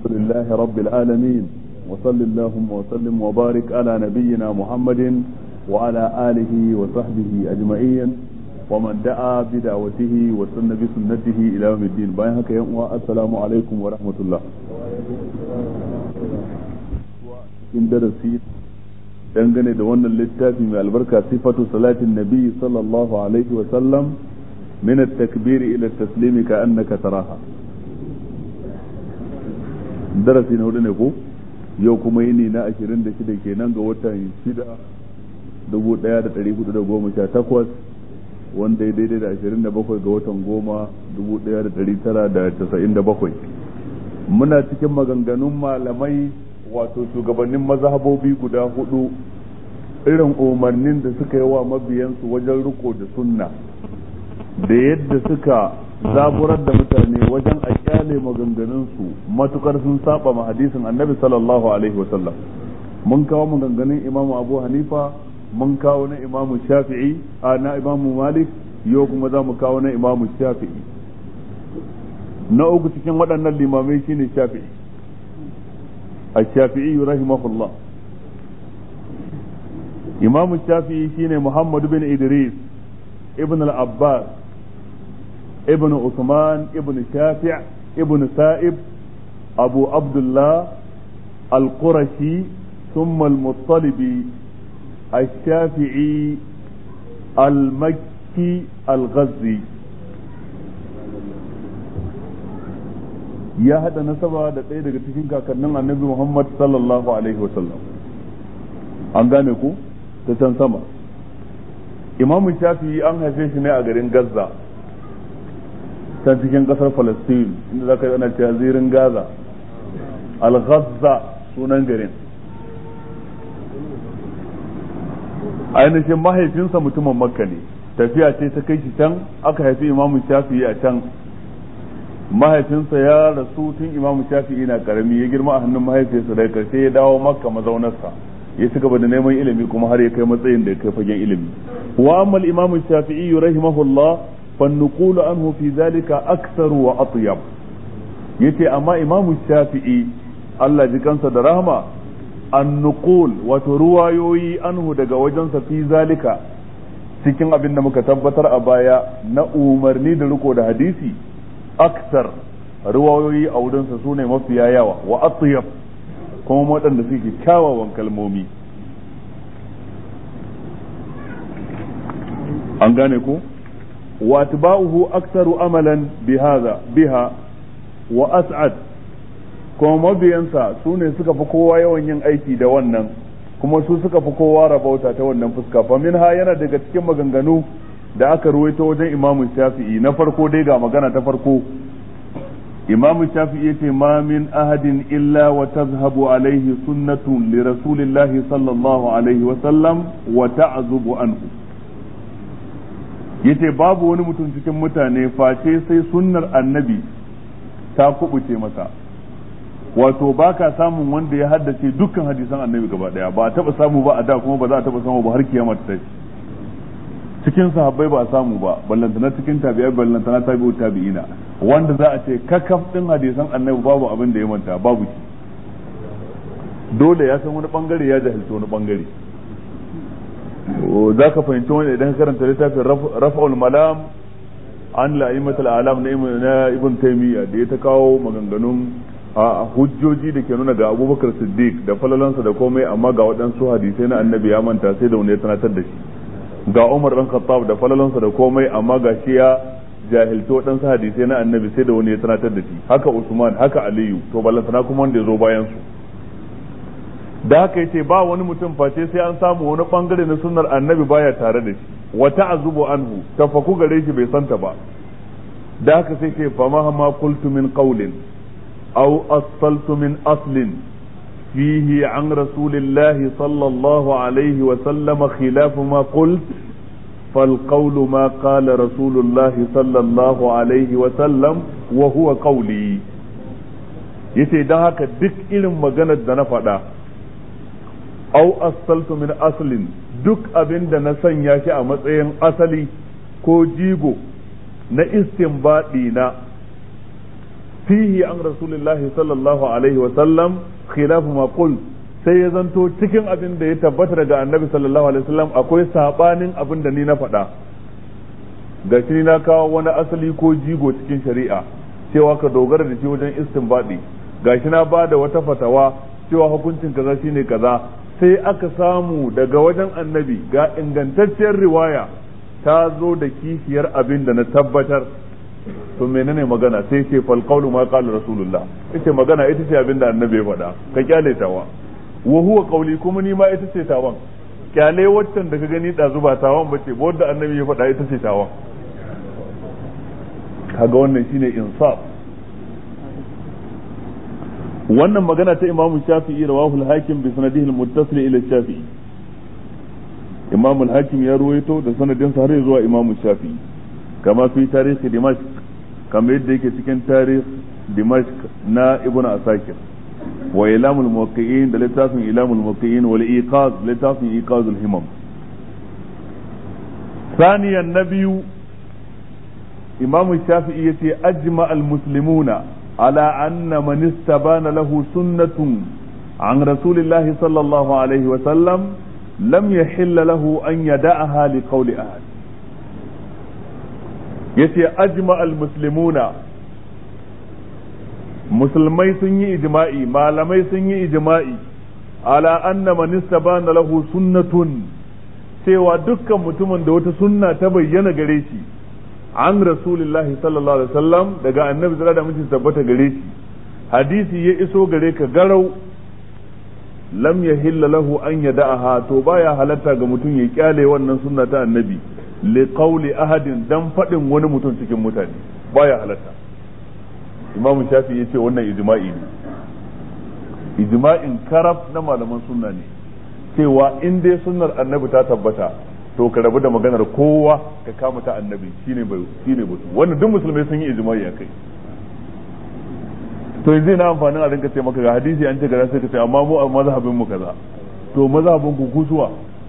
لله رب العالمين وصل اللهم وسلم وبارك على نبينا محمد وعلى آله وصحبه أجمعين ومن دعا بدعوته وسن بسنته إلى يوم الدين باين هكا السلام عليكم ورحمة الله in darasi dangane da wannan littafi mai albarka sifatu salatin nabi sallallahu alaihi wa sallam min at-takbir ila at-taslim ka annaka taraha darasi na hudu ne ko yau kuma yini na 26 kenan ga watan 6 1418 wanda ya daidai da 27 ga watan goma 1997 muna cikin maganganun malamai wato shugabannin mazhabobi guda hudu irin umarnin da suka yi wa mabiyansu wajen riko da sunna da yadda suka zaburar da mutane wajen a kyale maganganunsu matukar sun saba ma hadisin annabi sallallahu alaihi wasallam mun kawo maganganun imamu abu hanifa mun kawo na imamu shafi'i a na imamu malik yau kuma za mu kawo na imamu shafi'i na uku cikin waɗannan limamai shine shafi'i الشافعي رحمه الله إمام الشافعي شين محمد بن إدريس ابن العباس ابن عثمان ابن شافع ابن سائب أبو عبد الله القرشي ثم المطلبي الشافعي المكي الغزي ya haɗa nasaba da ɗaya daga cikin kakannin annabi Muhammad sallallahu alaihi wasallam an gane ku ta can sama imam shafi an haife shi ne a garin gaza can cikin ƙasar palestine inda za ka yi ana cewa zirin gaza al-ghazza sunan garin ainihin mahaifinsa mutumin makka ne tafiya ce ta kai shi can aka haifi imam shafi a can mahaifinsa ya rasu tun imam shafi'i na karami ya girma a hannun mahaifinsa daga karshe ya dawo makka mazaunarsa ya ci gaba da neman ilimi kuma har ya kai matsayin da ya kai fagen ilimi wa amma imam shafi'i rahimahullah fan nuqulu anhu fi zalika aktsaru wa atyab yace amma imam shafi'i Allah ji kansa da rahma an nuqul wato ruwayoyi anhu daga wajensa fi zalika cikin abin da muka tabbatar a baya na umarni da riko da hadisi aksar ruwayoyi a wurinsa su ne mafiya yawa wa atyab kuma waɗanda suke kyawawan kalmomi an gane ko wa atba'uhu aktsaru amalan bihaza biha wa as'ad kuma mabiyansa su ne suka fi kowa yawan yin aiki da wannan kuma su suka fi kowa rabauta ta wannan fuska fa minha yana daga cikin maganganu da aka ruwaito wajen imamu shafi'i na farko dai ga magana ta farko imamu shafi'i yace ma min ahadin illa wa tazhabu alaihi sunnatun li rasulillahi sallallahu alaihi wa sallam wa ta'zubu anhu yace babu wani mutum cikin mutane face sai sunnar annabi ta kubuce masa wato baka samun wanda ya haddace dukkan hadisan annabi gaba daya ba a taba samu ba a da kuma ba za a taba samu ba har kiyama ta tashi cikin sahabbai ba a samu ba ballantana cikin tabi'ai ballantana tabi'u tabi'ina wanda za a ce kakaf din hadisan annabi babu abin da ya manta babu shi dole ya san wani bangare ya jahilci wani bangare za ka fahimci wani idan karanta littafin rafa'ul malam an la'imatul alam na ibn taymiya da ya ta kawo maganganun a hujjoji da ke nuna ga abubakar siddiq da falalansa da komai amma ga waɗansu hadisai na annabi ya manta sai da wani ya sanatar da shi ga Umar dan Khattab da falalansa da komai amma ga shi ya jahilci waɗansu hadisai na annabi sai da wani ya sanatar da shi haka Usman haka Aliyu to ballantana kuma wanda ya zo bayan su da haka yace ba wani mutum face sai an samu wani bangare na sunnar annabi baya tare da shi wa ta'azubu anhu tafaku gare shi bai santa ba da haka sai ce fa ma qultu min qawlin aw asaltu min aslin فيه عن رسول الله صلى الله عليه وسلم خلاف ما قلت فالقول ما قال رسول الله صلى الله عليه وسلم وهو قولي yace don haka duk irin maganar da na faɗa au asaltu min aslin duk abin da na sanya shi a matsayin asali ko jigo na istinbadi na fihi an rasulillahi sallallahu alaihi wa sallam khilafu ma qul sai ya zanto cikin abin da ya tabbata daga annabi sallallahu alaihi wasallam akwai sabanin abin da ni na faɗa ga shi na kawo wani asali ko jigo cikin shari'a cewa ka dogara da shi wajen istinbadi ga shi na ba da wata fatawa cewa hukuncin kaza shine kaza sai aka samu daga wajen annabi ga ingantacciyar riwaya ta zo da kishiyar abin da na tabbatar to menene magana sai ce fal qawlu ma qala rasulullah ita magana ita ce abin da annabi ya faɗa ka kyale tawa wa huwa qawli kuma ni ma ita ce tawan kyale waccan da ka gani ɗazu ba tawan bace ba wanda annabi ya faɗa ita ce tawan kaga wannan shine insaf wannan magana ta imamu shafi'i rawahu al-hakim bi sanadihi al-muttasil ila shafi'i imamu al-hakim ya ruwaito da sanadin sa har zuwa imamu shafi'i kama fi tarihi dimashq kama yadda yake cikin tarihi dimashq na ibnu asakir wa ilamul muwaqqi'in da littafin ilamul muwaqqi'in wal iqaz littafin iqazul himam ثانيا النبي إمام الشافعي يتي أجمع المسلمون على أن من استبان له سنة عن رسول الله صلى الله عليه وسلم لم يحل له أن يدعها لقول أحد يتي أجمع المسلمون musulmai sun yi ijma'i malamai sun yi ijma'i ala anna man istabana lahu sunnatun cewa dukkan mutumin da wata sunna ta bayyana gare shi an rasulillahi sallallahu alaihi wasallam daga annabi zira da mutum tabbata gare shi hadisi ya iso gare ka garau lam yahilla lahu an yada'aha to baya halatta ga mutum ya kyale wannan sunna ta annabi li qawli ahadin dan fadin wani mutum cikin mutane baya halatta imam shafi yace wannan ijma'i ne ijma'in karab na malaman sunna ne cewa in dai sunnar annabi ta tabbata to ka rabu da maganar kowa ka kama ta annabi shine bai shine batu wannan duk musulmai sun yi ijma'i akai to yanzu na amfanin a rinka ce maka ga hadisi an ce kaza sai ka ce amma mu a mazhabin mu kaza to mazhabin ku kusuwa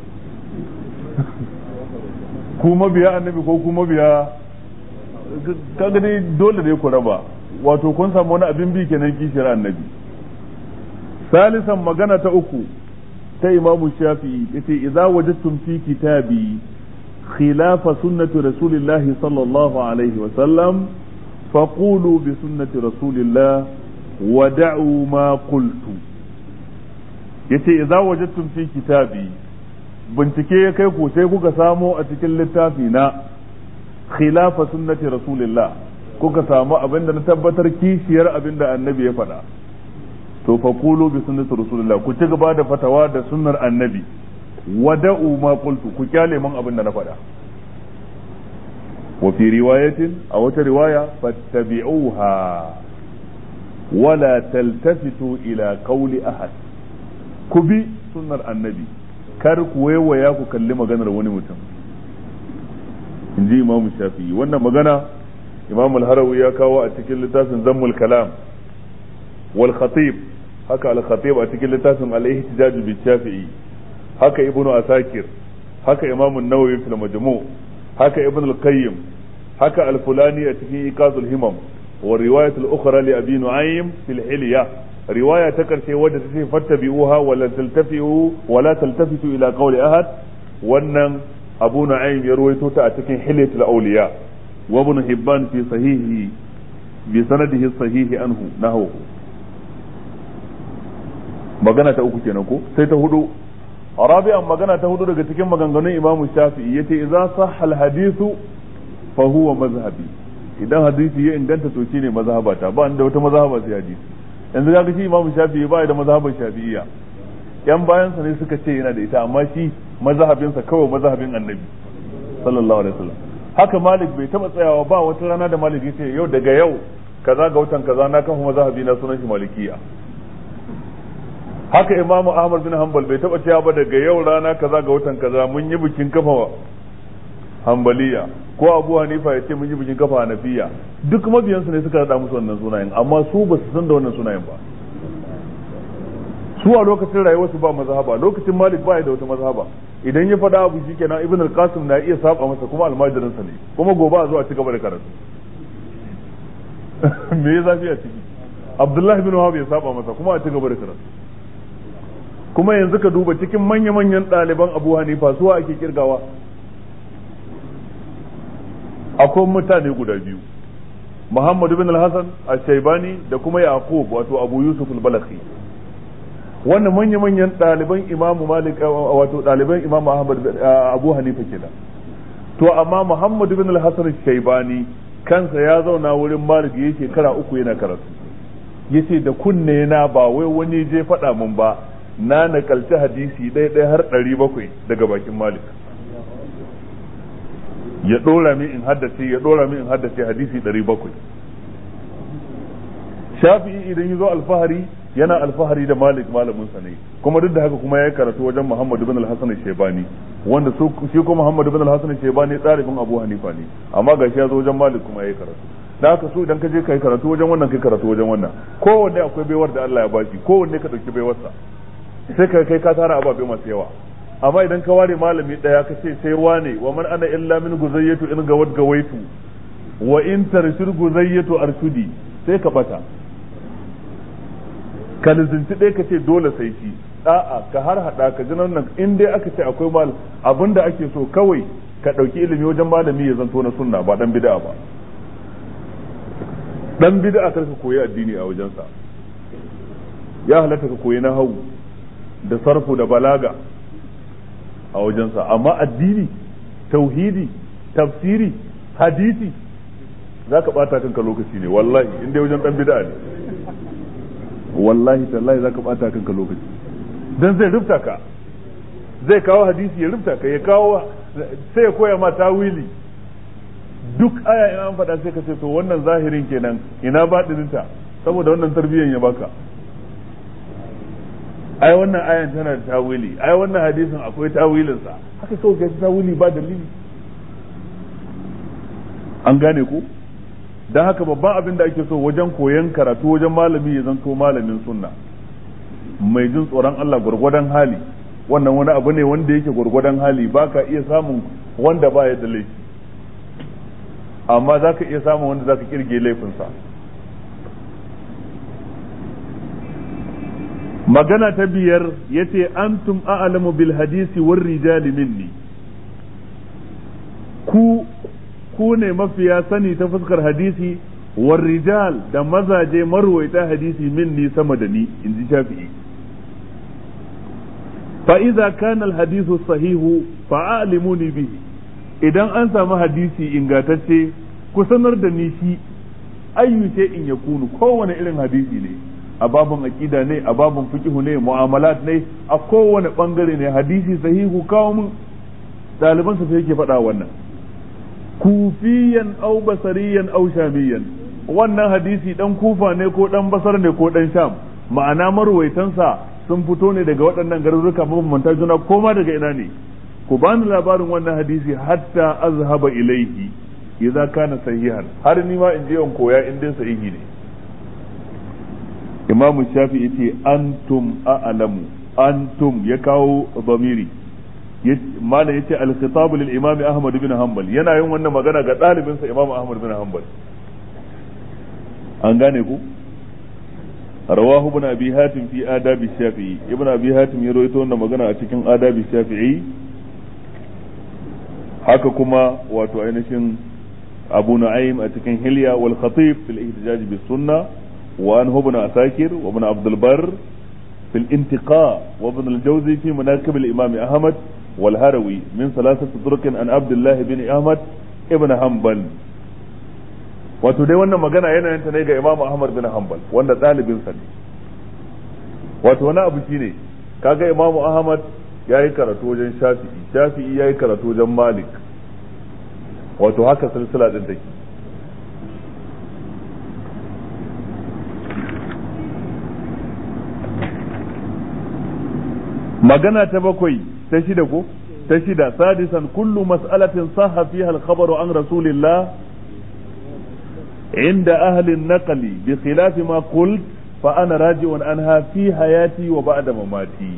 ku mabiya annabi ko ku mabiya kaga dai dole dai ku raba wato kun samu wani abin bi kenan kishiyar annabi salisan magana ta uku ta imamu shafi'i yace idza wajadtum fi kitabi khilafa sunnati rasulillahi sallallahu alaihi wa sallam faqulu bi sunnati rasulillah wa da'u ma qultu yace idza wajadtum fi kitabi bincike ya kai ku sai kuka samo a cikin littafi na khilafa sunnati rasulillah kuka samu abinda na tabbatar kishiyar abinda annabi ya faɗa to fa qulu bi sunnati rasulillah ku ci gaba da fatawa da sunnar annabi wada'u ma qultu ku kyale man abin da na faɗa wa fi riwayatin a wata riwaya fattabi'uha wala taltafitu ila qawli ahad ku bi sunnar annabi kar ku waiwaya ku kalli maganar wani mutum in ji imamu shafi'i wannan magana imam al-harawi ya kawo a cikin littafin zammul kalam wal khatib haka al-khatib a cikin littafin al-ihtijaj bi shafi'i haka ibnu asakir haka imam an-nawawi fil majmu' haka ibn al-qayyim haka al-fulani a cikin iqazul himam wa riwayat al-ukhra li abi nu'aym fil hilya riwaya ta karshe wadda ta ce fattabi'uha wa la taltafi'u wa la taltafitu ila qawli ahad wannan abu nu'aym ya ruwaito ta a cikin hilyatul awliya wa ibn hibban fi sahihi bi sanadihi sahihi anhu nahwu magana ta uku kenan ko sai ta hudu rabi'an magana ta hudu daga cikin maganganun imamu shafi'i yace idza sahha al-hadithu fa huwa mazhabi idan hadisi ya inganta to shine mazhabata ba da wata mazhaba sai hadisi yanzu kaga shi imamu shafi'i ba da mazhabar shafi'iyya yan bayansa ne suka ce yana da ita amma shi mazhabinsa kawai mazhabin annabi sallallahu alaihi wasallam haka malik bai taba tsayawa ba wata rana da malik yace yau daga yau kaza ga watan kaza na kafa mazhabi na sunan shi malikiya haka imamu ahmad bin hanbal bai taba cewa ba daga yau rana kaza ga watan kaza mun yi bikin kafa hanbaliya ko abu hanifa ya ce mun yi bikin kafa hanafiya duk mabiyansu ne suka rada musu wannan sunayen amma su ba su san da wannan sunayen ba su a lokacin rayuwarsu ba mazhaba lokacin malik ba ya da wata mazhaba idan ya faɗa abu shikenan ibn al-qasim na iya saba masa kuma almajirinsa ne kuma gobe a zo a ci gaba da karatu me ya zafi a ciki abdullahi bin wahab ya saba masa kuma a ci gaba da karatu kuma yanzu ka duba cikin manya-manyan ɗaliban abu hanifa suwa ake kirgawa akwai mutane guda biyu muhammadu bin al-hasan al-shaibani da kuma yaqub wato abu yusuf al-balakhi wannan manya-manyan ɗaliban imamu malik wato ɗaliban imamu ahmad abu hanifa kenan to amma muhammadu bin al-hasan al-shaibani kansa ya zauna wurin malik ya shekara uku yana karatu yace da kunne na ba wai wani je faɗa min ba na nakalci hadisi ɗaya ɗaya har ɗari bakwai daga bakin malik ya ɗora min in haddace ya ɗora min in haddace hadisi ɗari bakwai shafi'i idan ya zo alfahari yana alfahari da malik malamin sa ne kuma duk da haka kuma ya karatu wajen muhammad ibn al-hasan shebani wanda su shi ko muhammad ibn al-hasan shebani ɗalibin abu hanifa ne amma gashi ya zo wajen malik kuma ya karatu da haka su idan ka je kai karatu wajen wannan kai karatu wajen wannan kowanne akwai baiwar da Allah ya baki kowanne ka dauki baiwarsa sai ka kai ka tara ababe masu yawa amma idan ka ware malami daya ka ce sai wane wa man ana illa min guzayyatu in gawad gawaitu wa in tarshid guzayyatu arshudi sai ka bata ka lizinci ɗaya ka ce dole sai shi a'a ka har hada ka ji nan in dai aka ce akwai mal abinda ake so kawai ka ɗauki ilimi wajen malami ya zanto na sunna ba dan bid'a ba dan bid'a kar ka koyi addini a wajensa ya halatta ka koyi nahawu da sarfu da balaga a wajensa amma addini tauhidi tafsiri hadisi za ka bata kanka lokaci ne wallahi inda wajen dan bid'a ne wallahi tallahi za ka bata kanka lokaci dan zai rufta ka zai kawo hadisi ya rufta ka ya kawo sai ya koya ma tawili duk aya in an faɗa sai ka ce to wannan zahirin kenan ina baɗininta saboda wannan tarbiyyar ya baka ai wannan ayan tana da tawili ai wannan hadisin akwai tawilinsa haka kawai kai tawili ba dalili an gane ku don haka babban abin da ake so wajen koyon karatu wajen malami ya zanto malamin sunna mai jin tsoron Allah gwargwadon hali wannan wani abu ne wanda yake gwargwadon hali ba ka iya samun wanda ba ya da laifi amma za ka iya samun wanda za ka kirge laifinsa magana ta biyar ya ce antum a'lamu bil hadisi war rijali minni ku ku ne mafiya sani ta fuskar hadisi war rijal da mazaje marwaita hadisi minni sama da ni in ji shafi'i fa idza kana al hadithu sahihu fa a'limuni bihi idan an samu hadisi ingantacce ku sanar da ni shi ayyu in yakunu kowane irin hadisi ne a babin aqida ne a babin fiqhu ne mu'amalat ne a kowane bangare ne hadisi sahihu kawo mun ɗaliban sa yake faɗa wannan kufiyan au basariyan au shamiyan wannan hadisi dan kufa ne ko dan basar ne ko dan sham ma'ana marwaitansa sun fito ne daga waɗannan garuruka mabambanta juna ko ma daga ina ne ku bani labarin wannan hadisi hatta azhaba ilaihi idza kana sahihan har ni ma in je in koya in dai sahihi ne imam shafi yace antum a'lamu antum ya kawo zamiri malam yace al-khitab lil imam ahmad bin hanbal yana yin wannan magana ga ɗalibinsa imam ahmad bin hanbal an gane ku رواه ابن ابي هاتم في آداب الشافعي ابن ابي هاتم يرويته wannan magana a cikin آداب الشافعي haka kuma wato ainihin abu na'im a cikin hilya wal khatib fil ihtijaj bis sunna wa an ibn asakir wa ibn abd albar fil intiqa wa ibn al jawzi fi manaqib al imam ahmad wal harawi min thalathati turuq an abdullah bin ahmad ibn hanbal wato dai wannan magana yana yin ta ne ga imam ahmad bin hanbal wanda ɗalibin sa ne wato wani abu shine kaga imam ahmad ya yi karatu wajen shafi'i shafi'i ya yi karatu wajen malik wato haka silsila din take magana ta bakwai ta shida ko ta shida sadisan kullu mas'alatin sahha fiha al-khabaru an rasulillah عند أهل النقل بخلاف ما قلت فأنا راجع عنها في حياتي وبعد مماتي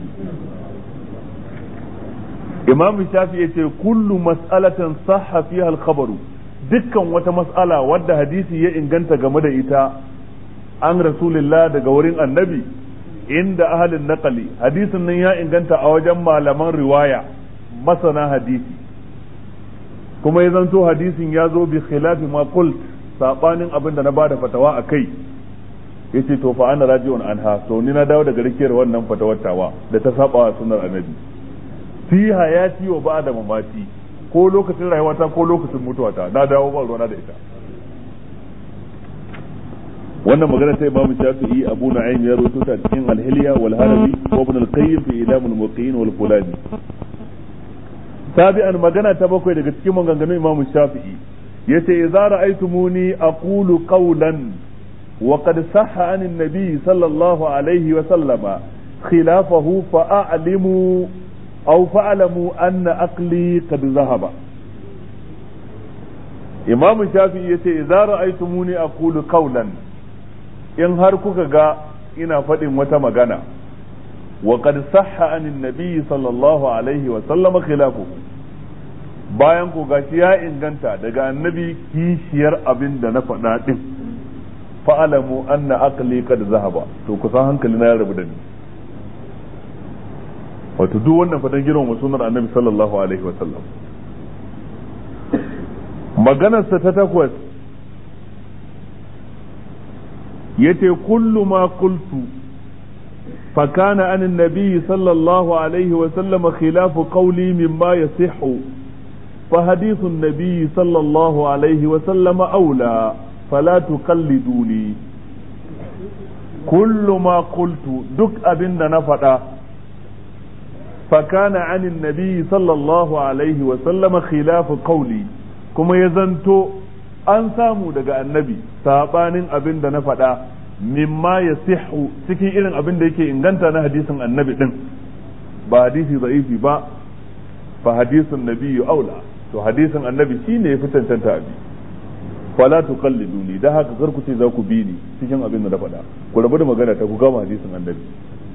imam shafi ya ce kullu mas'alatan sahha fiha al-khabaru dukkan wata mas'ala wadda hadisi ya inganta game da ita an rasulillah daga wurin annabi inda ahalin naqali hadisin nan ya inganta a wajen malaman riwaya masana hadisi kuma ya zanto hadisin ya zo bi khilafi ma qult sabanin abin da na bada fatawa a kai yace to fa ana raji'un anha to ni na dawo daga rikiyar wannan fatawar tawa da ta saba wa sunnar annabi fi hayati wa ba'da mamati ko lokacin rayuwata ko lokacin mutuwata na dawo ba ruwana da ita wannan magana ta Imam Shafi'i Abu Nu'aym ya rawaito ta cikin Al-Hilya wal Harabi wa Ibn al-Qayyim fi Idam al-Muqin wal Fulani sabi'an magana ta bakwai daga cikin maganganun Imam Shafi'i yace idza ra'aytumuni aqulu qawlan wa qad sahha 'an an-nabi sallallahu alayhi wa sallama khilafahu fa'alimu aw fa'lamu anna aqli qad dhahaba Imam Shafi'i yace idza ra'aytumuni aqulu qawlan in har kuka ga ina faɗin wata magana wa qad sahha anin nabi sallallahu alaihi wa sallama khilafu bayan ku gashi ya inganta daga annabi kishiyar abin da na faɗa din fa'alamu anna aqli qad zahaba to kusan hankali na ya rabu da ni wato duk wannan fadan girman sunan annabi sallallahu alaihi wa sallam maganarsa ta takwas yace kullu ma qultu فكان عن النبي صلى الله عليه وسلم خلاف قولي مما يصح فحديث النبي صلى الله عليه وسلم أولى فلا تقلدوني كل ما قلت دك أبن نفدا فكان عن النبي صلى الله عليه وسلم خلاف قولي كما يزنتو an samu daga annabi sabanin abin da na faɗa mimma ya sihu cikin irin abin da yake inganta na hadisin annabi din ba hadisi za'ifi ba fa hadisin nabiyyu aula to hadisin annabi shine ya fi cancanta abi fala tuqalliduni da haka kar ku ce za ku bi ni cikin abin da na faɗa ku rabu da magana ta ku gama hadisin annabi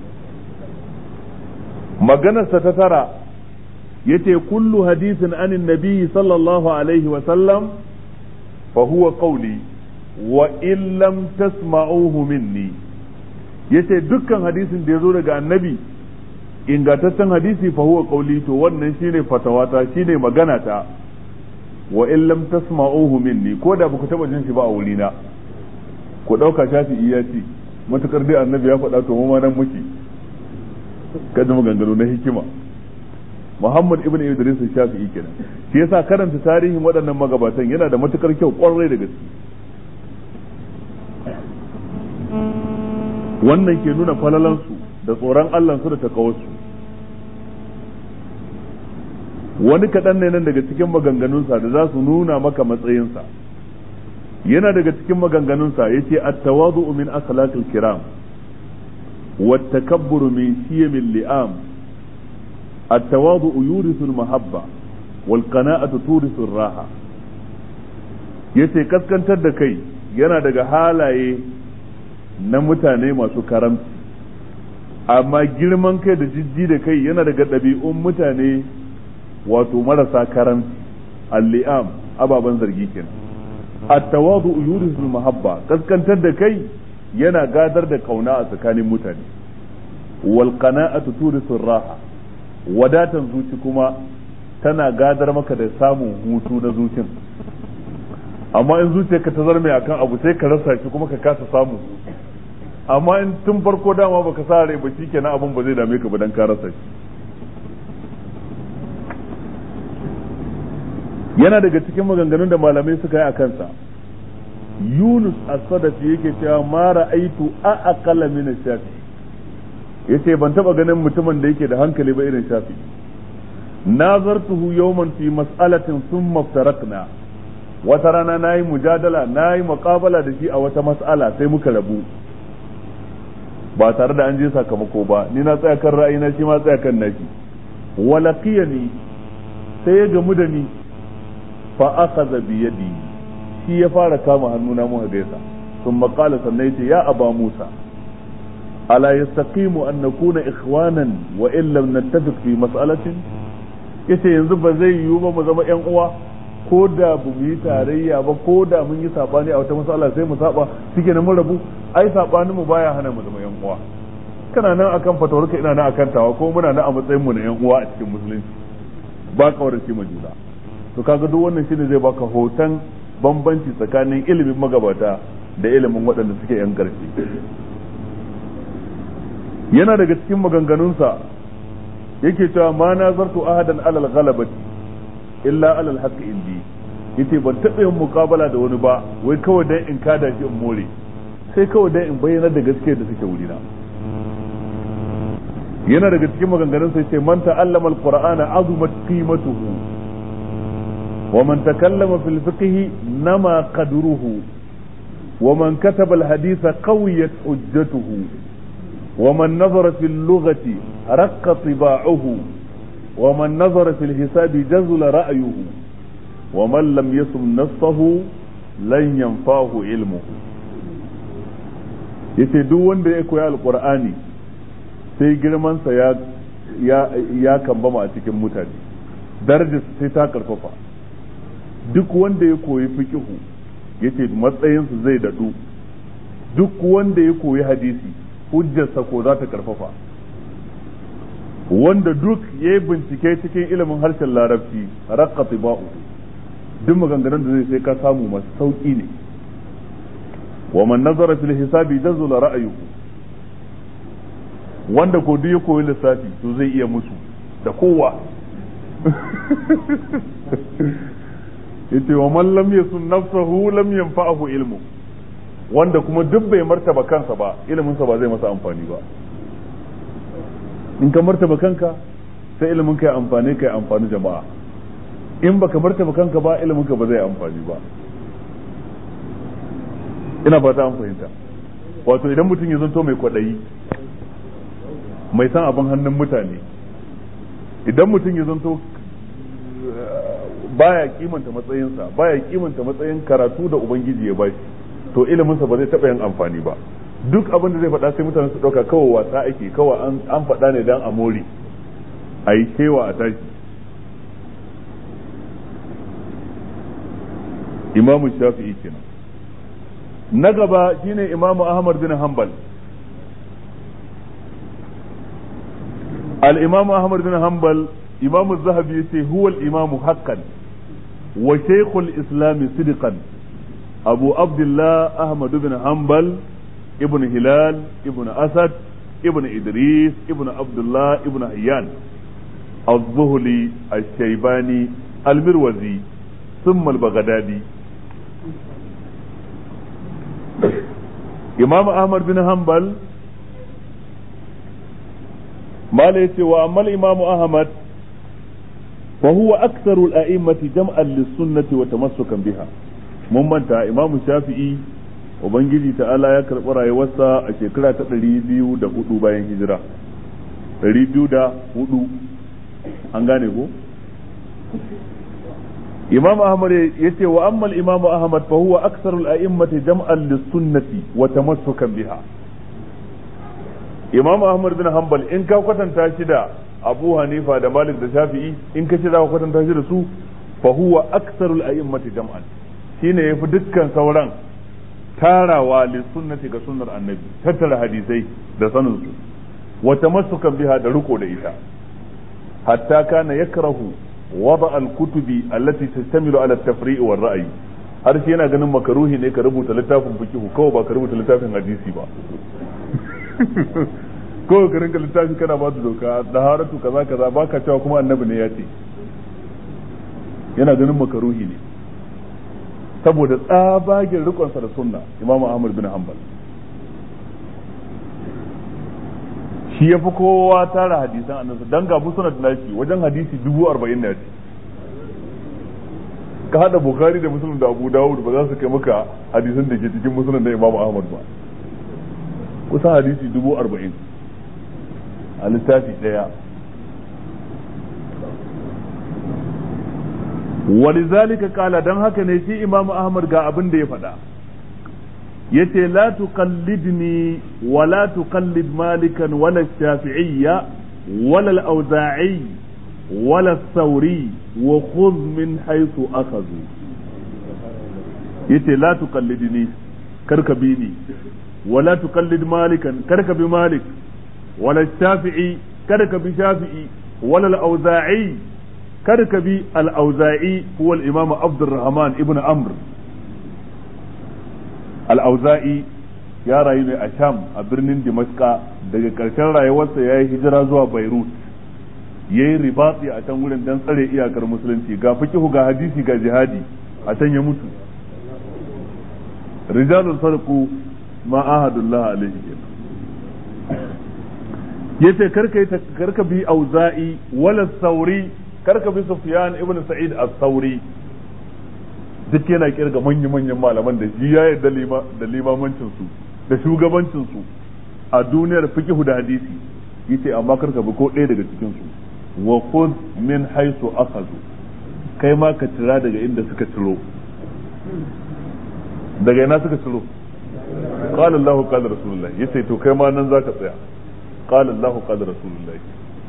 maganarsa ta tara yace kullu hadisin anin nabiyyi sallallahu alaihi wa sallam فهو قولي وإن لم تسمعوه مني yace dukkan hadisin da ya zo daga annabi ingantaccen hadisi fa huwa qauli to wannan shine fatawata shine magana ta wa in lam tasma'uhu minni ko da baku taba jin shi ba a wurina ku dauka shafi iya ce matukar dai annabi ya faɗa to mu ma nan muke kada maganganu na hikima Muhammad ibn Idris Shafi'i kenan shi yasa karanta tarihin waɗannan magabatan yana da matukar kyau kwarai da gaske wannan ke nuna falalansu da tsoron Allahnsu da takawarsu wani kaɗan ne nan daga cikin maganganunsa da za su nuna maka matsayinsa yana daga cikin maganganunsa ya ce at-tawadu min akhlaqil kiram wa takabburu min shiyamil li'am التواضع يورث المحبة والقناعة تورث الراحة yace kaskantar da kai yana daga halaye na mutane masu karamci amma girman kai da jijji da kai yana daga ɗabi'un mutane wato marasa karamci alli'am ababen zargi kenan at-tawadu yurisul mahabba kaskantar da kai yana gadar da kauna a tsakanin mutane wal qana'atu turisul raha wadatan zuci kuma tana gadar maka da samun hutu na zucin amma in zuciyarka ta zarme akan abu sai ka rasa shi kuma ka kasa samu amma in tun farko dama baka sa rai ba shikenan abun ba zai dame ka ba dan ka rasa shi yana daga cikin maganganun da malamai suka yi a kansa Yunus as-Sadafi yake cewa ma ra'aitu a aqalla min shafi yace ban taba ganin mutumin da yake da hankali ba irin shafi nazartuhu yawman fi mas'alatin thumma iftarakna wata rana nayi mujadala nayi muqabala da shi a wata mas'ala sai muka rabu ba tare da an je sakamako ba ni na tsaya kan ra'ayina shi ma tsaya kan nashi walaqiyani sai ya gamu da ni fa akhadha bi yadi shi ya fara kama hannuna muka gaisa ثم قال سنيت يا أبا موسى ألا يستقيم أن نكون إخوانا وإن لم نتفق في مسألة yace yanzu ba zai yiwu ba mu zama yan uwa ko da bu mu yi tarayya ba ko da mun yi sabani a wata matsala sai mu saba shike na mun rabu ai sabanin mu baya hana mu zama yan uwa kana nan akan fatawarka ina nan akan tawa ko muna nan a matsayin mu na yan uwa a cikin musulunci ba kawarci ma juna to kaga duk wannan shine zai baka hoton bambanci tsakanin ilimin magabata da ilimin waɗanda suke yan ƙarfi yana daga cikin maganganunsa yake cewa ma nazartu ahadan alal ghalabati illa alal haqqi indi yace ban taɓa yin muƙabala da wani ba wai kawai dan in kada shi in more sai kawai dan in bayyana da gaskiya da suke wurina yana daga cikin maganganun sai ce man ta'allama alqur'ana azumat qimatuhu wa man takallama fil fiqh nama qadruhu wa man kataba alhaditha qawiyat hujjatuhu wa man nazara fil lughati raqqa tiba'uhu wa man nazara fil hisabi jazula ra'yuhu wa man lam yasum nafsahu lan yanfahu ilmuhu yace duk wanda ya koyi alqur'ani sai girmansa ya ya ya kambama a cikin mutane darajar sai ta karfafa duk wanda ya koyi fiqihu yace matsayinsa zai dadu duk wanda ya koyi hadisi hujjarsa ko za ta karfafa wanda duk ya yi bincike cikin ilimin harshen larabci raqqa tiba'u duk maganganun da zai sai ka samu masu sauki ne wa man nazara fil hisabi jazula ra'ayuhu wanda ko duk ya koyi lissafi to zai iya musu da kowa yace wa man lam yasun nafsahu lam yanfa'ahu ilmu wanda kuma duk bai martaba kansa ba ilimin sa ba zai masa amfani ba in ka martaba kanka sai ilimin ka ya amfani ka ya amfani jama'a in baka martaba kanka ba ilimin ka ba zai amfani ba ina fata an fahimta wato idan mutum ya zanto mai kwaɗayi mai san abin hannun mutane idan mutum ya zanto baya kimanta matsayinsa baya kimanta matsayin karatu da ubangiji ya bashi to iliminsa ba zai taɓa yin amfani ba duk abin da zai faɗa sai mutane su ɗauka kawai wasa ake kawai an faɗa ne dan a more a yi kewa a tashi imamu shafi'i kenan na gaba shine imamu ahmad bin hanbal al-imamu ahmad bin hanbal imamu zahabi yace huwa al-imamu haqqan wa shaykhul islam sidqan abu abdullah ahmad bin hanbal ibn hilal ibn asad ibn idris ibn abdullah ibn hayyan الظهلي الشيباني المروزي ثم البغدادي imam ahmad bin hanbal mala yace wa amma imam ahmad fa huwa aktharu al-a'immati jam'an lis-sunnati wa tamassukan biha mun manta imam shafi'i ubangiji ta'ala ya karɓi rayuwarsa a shekara ta ɗari biyu da hudu bayan hijira ɗari biyu da hudu an gane ko imam ahmad ya ce wa ammal imam ahmad fa huwa aksarul a'immati jam'an lis-sunnati wa tamassukan biha imam ahmad bin hanbal in ka kwatanta shi da abu hanifa da malik da shafi'i in ka ce za ka kwatanta shi da su fa huwa aksarul a'immati jam'an shine yafi dukkan sauran tarawa lis-sunnati ga sunnar annabi tattara hadisai da sanin su wa tamassukan biha da riko da ita hatta kana yakrahu وضع الكتب التي تشتمل على التفريع والرأي har shi yana ganin makaruhi ne ka rubuta littafin fikihu kawai ba ka rubuta littafin hadisi ba kawai ka rinka littafi kana ba su doka da haratu kaza kaza ba ka cewa kuma annabi ne ya ce yana ganin makaruhi ne saboda tsabagen rikonsa da sunna imamu ahmad bin hanbal shi ya fi kowa tara hadisan annabi dan ga musnad nashi wajen hadisi dubu arba'in ne ka hada bukhari da muslim da abu dawud ba za su kai maka hadisan da ke cikin musnad da imam ahmad ba kusan hadisi dubu arba'in a littafi daya walizalika kala dan haka ne shi imam ahmad ga abin da ya faɗa yace la tuqallidni wa la tuqallid malikan wala shafi'iyya wala al-awza'i wala sauri wa khudh min haythu akhadhu yace la tuqallidni karka bi ni wala tuqallid malikan karka bi malik wala shafi'i karka bi shafi'i wala al-auza'i karka bi al-auza'i huwa al-imam Abdurrahman ibn Amr al-auza'i ya rayu ne a Sham a birnin Dimashqa daga ƙarshen rayuwarsa ya yi hijira zuwa Beirut ya yi ribatsi a can wurin don tsare iyakar musulunci ga fikihu ga hadisi ga jihadi a can ya mutu rijalul farqu ma ahadullah alaihi yace karka karka bi auza'i wala sauri karka bi sufyan ibn sa'id as-sauri duk yana kirga manyan manyan malaman da shi ya yarda da limamancin su da shugabancin su a duniyar fiqh da hadisi yace amma karka bi ko ɗaya daga cikin su wa khudh min haythu akhadhu kai ma ka tira daga inda suka ciro daga ina suka ciro qala Allahu qala rasulullah yace to kai ma nan zaka tsaya qala Allahu qala rasulullah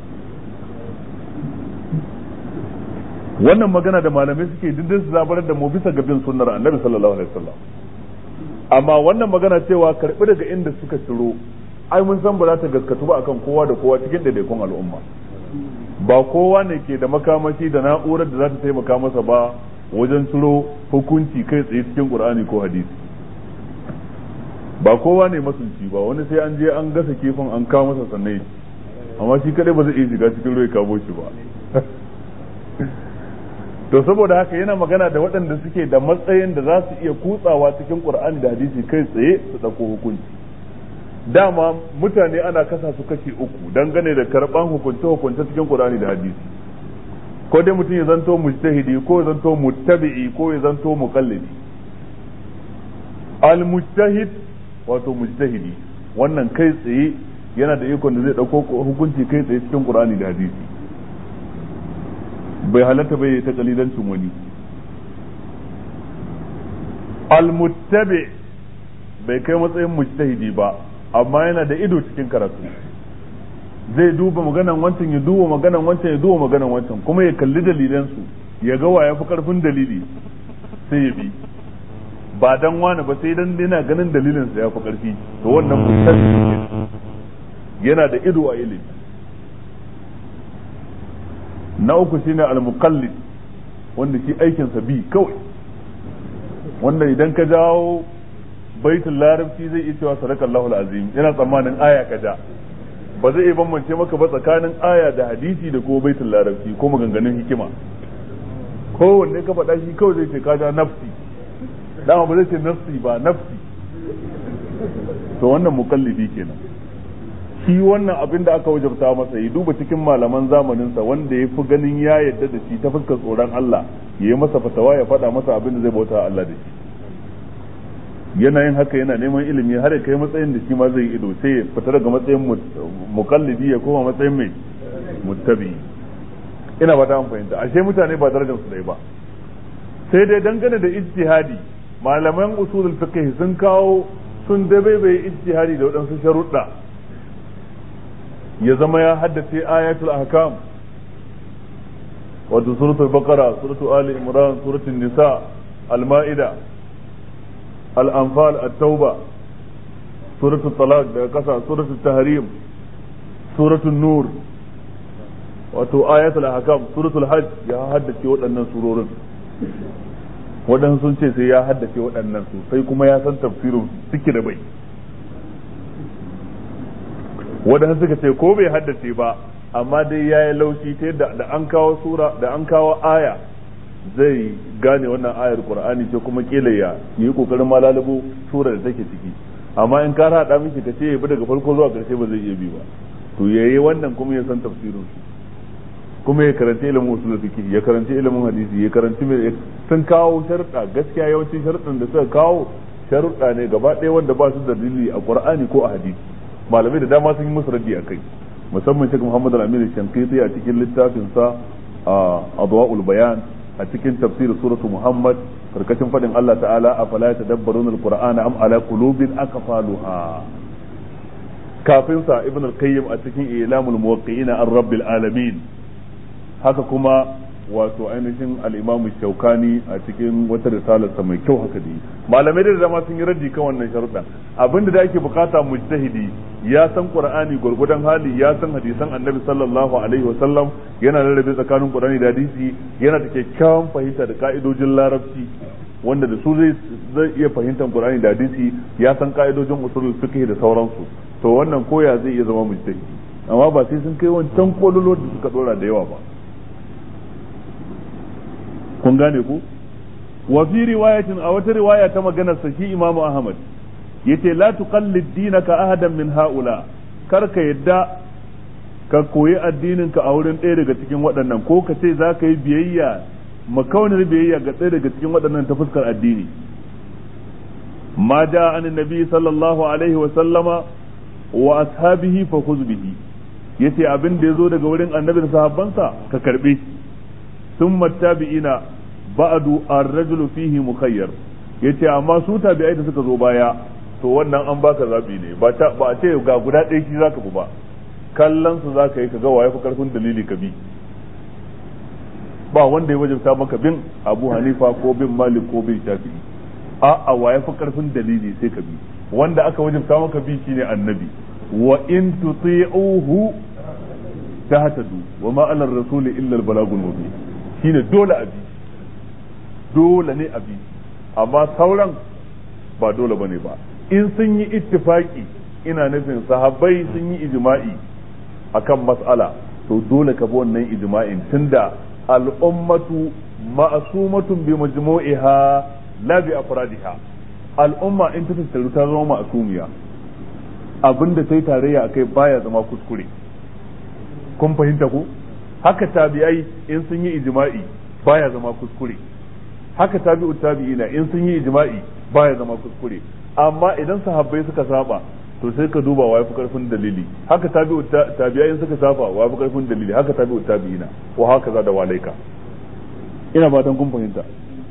wannan magana da malamai suke dindin su zabarar da mu bisa ga bin sunnar annabi sallallahu alaihi wasallam amma wannan magana cewa karbi daga inda suka ciro ai mun san ba za ta gaskatu ba akan kowa da kowa cikin daidaikun al'umma ba kowa ne ke da makamashi da na'urar da za ta taimaka masa ba wajen ciro hukunci kai tsaye cikin qur'ani ko hadisi ba kowa ne masunci ba wani sai an je an gasa kifin an kawo masa sannan amma shi kadai ba zai iya shiga cikin ruwa kamo shi ba to saboda haka yana magana da waɗanda suke da matsayin da za su iya kutsawa cikin qur'ani da hadisi kai tsaye su ɗauko hukunci dama mutane ana kasa su kashi uku dangane da karɓan hukunce hukunce cikin qur'ani da hadisi ko dai mutum ya zanto mujtahidi ko ya zanto muttabi'i ko ya zanto muqallidi al mujtahid wato mujtahidi wannan kai tsaye yana da ikon da zai dauko hukunci kai tsaye cikin qur'ani da hadisi bai halatta bai ta kalilancin wani al muttabi bai kai matsayin mujtahidi ba amma yana da ido cikin karatu zai duba maganan wancan ya duba maganan wancan ya duba maganan wancan kuma ya kalli dalilansu ya ga wa ya fi karfin dalili sai ya bi ba dan wani ba sai dan yana ganin dalilinsa ya fi karfi to wannan mustaqim yana da ido a ilimi na uku shine al-muqallid wanda shi aikinsa bi kawai wanda idan ka jawo baitul larabci zai iya cewa sadakallahu al-azim yana tsammanin aya ka ja ba zai iya bambance maka ba tsakanin aya da hadisi da kuma baitul larabci ko maganganun hikima kowanne ka faɗa shi kawai zai ce ka ja nafsi dama ba zai ce nafsi ba nafsi to wannan mukallidi kenan shi wannan abin da aka wajabta masa ya duba cikin malaman zamaninsa wanda ya fi ganin ya yadda da shi ta fuskar tsoron Allah ya yi masa fatawa ya faɗa masa abin da zai bauta Allah da shi yana yin haka yana neman ilimi har ya kai matsayin da shi ma zai ido sai ya fita daga matsayin mukallidi ya koma matsayin mai muttabi ina ba ta an fahimta ashe mutane ba darajar su dai ba sai dai dangane da ijtihadi malaman usulul fiqh sun kawo sun dabaibaye ijtihadi da waɗansu sharuɗa ya zama ya haddace ayatul ahkam wato suratul baqara suratul ali imran suratul nisa al-ma'ida al-anfal at-tauba suratul talaq daga kasa suratul tahrim suratul nur wato ayatul ahkam suratul hajj ya haddace waɗannan surorin waɗansu sun ce sai ya haddace waɗannan su sai kuma ya san tafsirin suke da bai waɗansu suka ce ko bai haddace ba amma dai ya yi laushi ta yadda da an kawo sura da an kawo aya zai gane wannan ayar qur'ani ce kuma kila ya yi kokarin malalabu sura da take ciki amma in ka haɗa miki ka ce ya bi daga farko zuwa ƙarshe ba zai iya bi ba to yayi wannan kuma ya san tafsirin su kuma ya karanci ilimin usul fiqh ya karanci ilimin hadisi ya karanci mai sun kawo sharuɗa gaskiya yawancin sharuɗan da suka kawo sharuɗa ne gaba ɗaya wanda ba su da dalili a qur'ani ko a hadisi malamai da dama sun yi musu raddi a kai musamman Sheikh Muhammad Al-Amin Shankiti a cikin littafin sa Adwa'ul Bayan a cikin tafsir suratu Muhammad karkashin fadin Allah ta'ala afala tadabbarun al-Qur'ana am ala qulubin akfaluha kafin sa Ibn al-Qayyim a cikin Ilamul Muwaqqi'ina an Rabbil Alamin haka kuma wato ainihin al'imamu shaukani a cikin wata risalarsa mai kyau haka da malamai da dama sun yi raddi kan wannan sharuɗan abinda da ake bukata mujtahidi ya san qur'ani gurgudan hali ya san hadisan annabi sallallahu alaihi wa sallam yana rarrabe tsakanin qur'ani da hadisi yana da kyakkyawan fahimta da ka'idojin larabci wanda da su zai zai iya fahimtar qur'ani da hadisi ya san ka'idojin usulul fiqh da sauransu to wannan koya zai iya zama mujtahidi amma ba sai sun kai wancan kololo da suka dora da yawa ba kun gane ku wa fi riwayatin a wata riwaya ta maganar sa shi Imam Ahmad yace la tuqallid dinaka ahadan min haula kar ka yadda ka koyi addinin ka a wurin ɗaya daga cikin waɗannan ko ka ce za ka yi biyayya makaunin biyayya ga ɗaya daga cikin waɗannan ta fuskar addini ma ja an nabi sallallahu alaihi wa sallama wa ashabihi fa khudh bihi yace abin da yazo daga wurin annabi da sahabbansa ka karbe shi ثم التابعين بعد الرجل فيه مخير yace amma su tabi'ai da suka zo baya to wannan an baka zabi ne ba ta ba a ce ga guda ɗaya shi zaka bi ba kallon su zaka yi ka ga waye fi karfin dalili ka bi ba wanda ya wajabta maka bin Abu Hanifa ko bin Malik ko bin Shafi'i a a waye fi karfin dalili sai ka bi wanda aka wajabta maka bi shine annabi wa in tuti'uhu tahtadu wa ma ala ar-rasuli illa al-balagul mubin shine dole a bi dole ne a bi amma sauran ba dole bane ba in sun yi ittifaki ina nufin sahabbai sun yi ijma'i akan mas'ala to dole ka bi wannan ijma'in tunda al'ummatu ma'sumatun bi majmu'iha la bi afradiha al'umma in ta tattaru ta zama ma'sumiya abinda sai tarayya akai baya zama kuskure kun fahimta ko haka tabi'ai in sun yi ijma'i baya zama kuskure haka tabi'u tabi'ina in sun yi ijma'i baya zama kuskure amma idan sahabbai suka saba to sai ka duba waye fi karfin dalili haka tabi'u tabi'ai suka saba waye fi karfin dalili haka tabi'u tabi'ina wa haka za da walaika ina fatan kun fahimta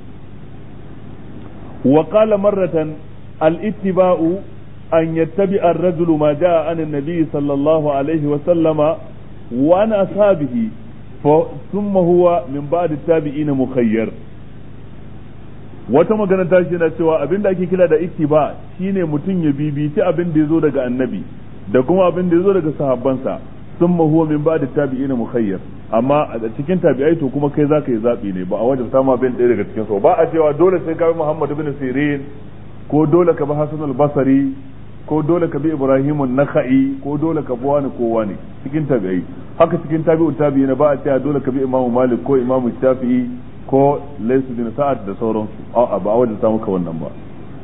wa qala marratan al-ittiba'u an yattabi'a ar-rajulu ma ja'a an an-nabi sallallahu alaihi wa sallama وعن أصحابه ثم هو من بعد التابعين مخير wata magana ta shi na cewa abin da ake kira da ittiba shine mutum ya bibici abin da ya zo daga annabi da kuma abin da ya zo daga sahabbansa sun huwa min ba da tabi'ina mukhayyar amma a cikin tabi'ai to kuma kai zaka yi zabi ne ba a wajen samu abin ɗaya daga cikin su ba a cewa dole sai ka bi Muhammad ibn Sirin ko dole ka bi Hasan al-Basri ko dole ka bi Ibrahim an-Nakhai ko dole ka bi wani ko wani cikin tabi'ai haka cikin tabi'u tabi'ina ba a cewa dole ka bi Imam Malik ko Imam Shafi'i ko Laysu bin Sa'ad da sauransu a'a ba a wajen samu ka wannan ba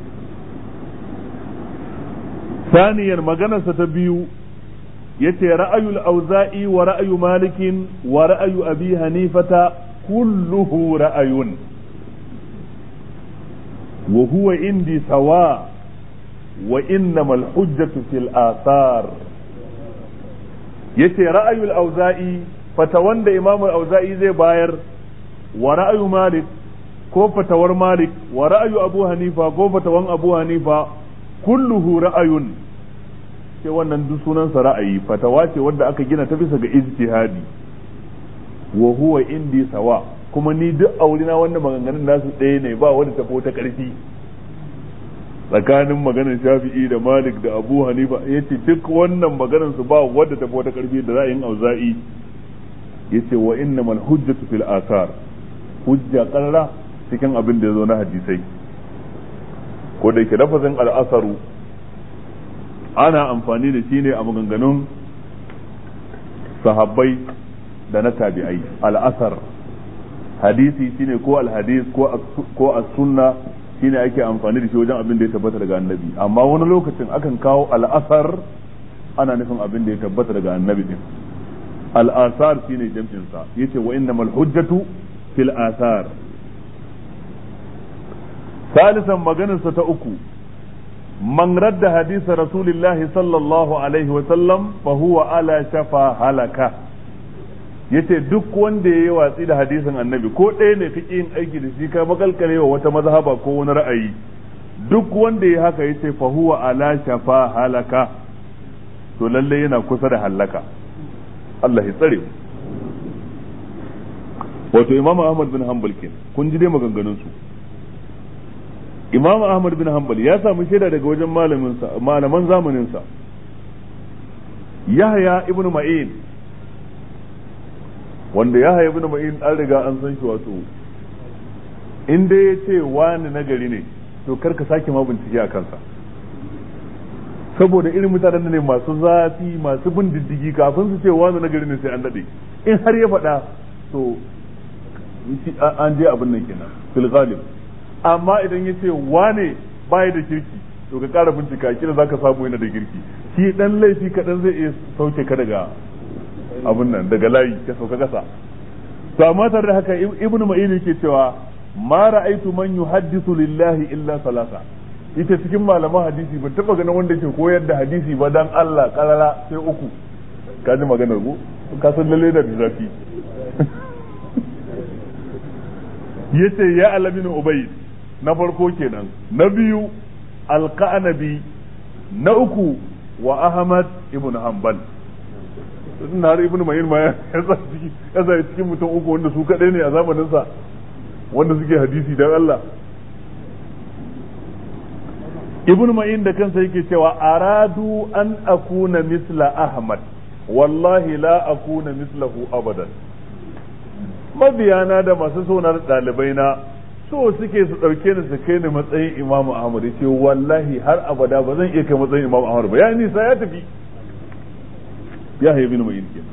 ثانيا maganarsa ta biyu yace ra'ayul auza'i wa ra'ayu malikin wa ra'ayu abi hanifata kulluhu ra'ayun wa huwa indi sawa wa innamal hujjatu fil athar yace ra'ayul auza'i fata wanda imamul auza'i zai bayar wa ra'ayu malik ko fatawar malik wa ra'ayu abu hanifa ko fatawan abu hanifa kulluhu ra'ayun ce wannan duk sunansa ra'ayi fatawa ce wanda aka gina ta bisa ga ijtihadi wa huwa indi sawa kuma ni duk aurina wannan maganganun nasu ɗaya ne ba wanda tafi ta ƙarfi tsakanin maganar shafi'i da malik da abu hanifa ya ce duk wannan maganar su ba wadda tafi ta ƙarfi da ra'ayin auza'i ya ce wa innamal hujjatu fil asar hujja ƙarra cikin abin da ya zo na hadisai ko da yake lafazin al'asaru ana amfani da shi ne a maganganun sahabbai da na tabi'ai al'asar hadisi shine ko alhadis ko as-sunna shine ake amfani da shi wajen abin da ya tabbata daga annabi amma wani lokacin akan kawo al'asar ana nufin abin da ya tabbata daga annabi din al'asar shine jam'in sa yace wa innamal hujjatu fil asar ثالثا مجنسة أكو من رد حديث رسول الله صلى الله عليه وسلم فهو على شفا هلكة yace duk wanda ya yi watsi da hadisin annabi ko ɗaya ne kake yin aiki da shi ka makalkale wa wata mazhaba ko wani ra'ayi duk wanda ya haka yace fa huwa ala shafa halaka to lalle yana kusa da halaka Allah ya tsare wato imam ahmad bin hanbal kenan kun ji dai maganganun su imam ahmad bin hanbal ya samu shaida daga wajen malamin sa malaman zamanin sa yahya ibnu ma'in wanda yahya ibnu ma'in an riga an san shi wato in dai ya ce wani nagari ne to kar ka sake ma bincike a kansa saboda irin mutanen ne masu zafi masu bin diddigi kafin su ce wani nagari ne sai an daɗe in har ya faɗa to an je abin nan kenan fil ghalib amma idan ya ce wane baya da kirki to ka ƙara bincika kila za ka samu yana da kirki shi dan laifi kaɗan zai iya sauke ka daga abin nan daga layi ka sauka ƙasa to amma tare da haka ibnu ma'in yake cewa ma ra'aitu man yuhaddisu lillahi illa salasa ita cikin malaman hadisi ban taba ganin wanda ke koyar da hadisi ba dan Allah karara sai uku ka ji maganar ku ka san lalle da zafi yace ya alamin ubay na farko kenan na biyu alqanabi na uku wa ahmad ibn hanbal na har ibn mayin ma ya sa cikin mutum uku wanda su kadai ne a zamanin sa wanda suke hadisi dan Allah ibn ma'in da kansa yake cewa aradu an akuna misla ahmad wallahi la akuna mislahu abadan mabiyana da masu sonar ɗalibai na so suke su ɗauke ni su kai ni matsayin imamu ahmad ya ce wallahi har abada ba zan iya kai matsayin imamu ahmad ba ya nisa ya tafi ya haifi ibn ma'in kenan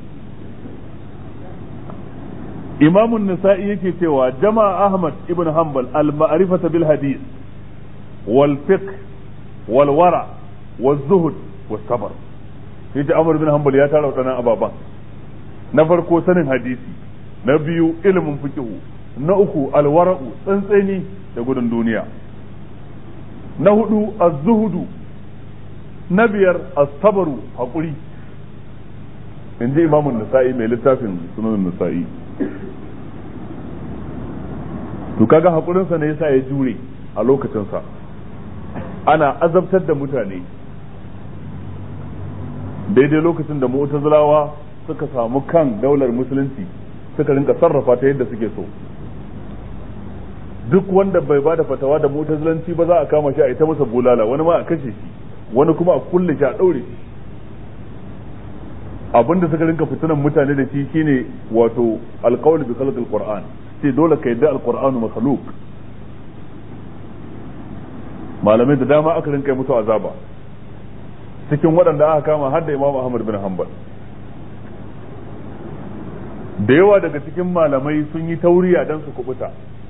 إمام النسائي يكي سوى جمع أحمد ابن حنبل المعرفة بالحديث والفقه والورع والزهد والصبر يجي أمر بن حنبل يا ترى وتنا أبابا نفرقو سنن حديثي نبيو علم فقه نأكو الورع تنسيني يقول الدنيا نهدو الزهد نبير الصبر حقولي in ji imamun nasa'i mai littafin sunan nasa'i to kaga hakurinsa ne yasa ya jure a lokacinsa ana azabtar da mutane daidai lokacin da mu'tazilawa suka samu kan daular musulunci suka rinka sarrafa ta yadda suke so duk wanda bai ba da fatawa da mu'tazilanci ba za a kama shi a ita masa bulala wani ma a kashe shi wani kuma a kulle shi a daure shi abinda suka rinka fitinan mutane da shi shine wato alqawl bi khalqil qur'an sai dole ka yadda alqur'anu makhluq malamai da dama aka rinka musu azaba cikin waɗanda aka kama har da Imam Ahmad bin Hanbal da yawa daga cikin malamai sun yi tauriya dan su kubuta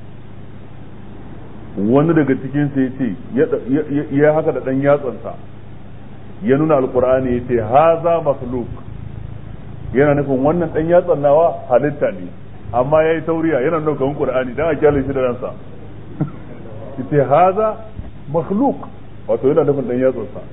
wani daga cikin sai ce ya haka da dan yatsansa ya nuna alqur'ani yace haza makhluq yana nufin wannan dan yatsan nawa halitta ne amma yayi tauriya yana nuna kamar qur'ani dan a kyale shi da ransa yace haza makhluq wato yana nufin dan yatsan sa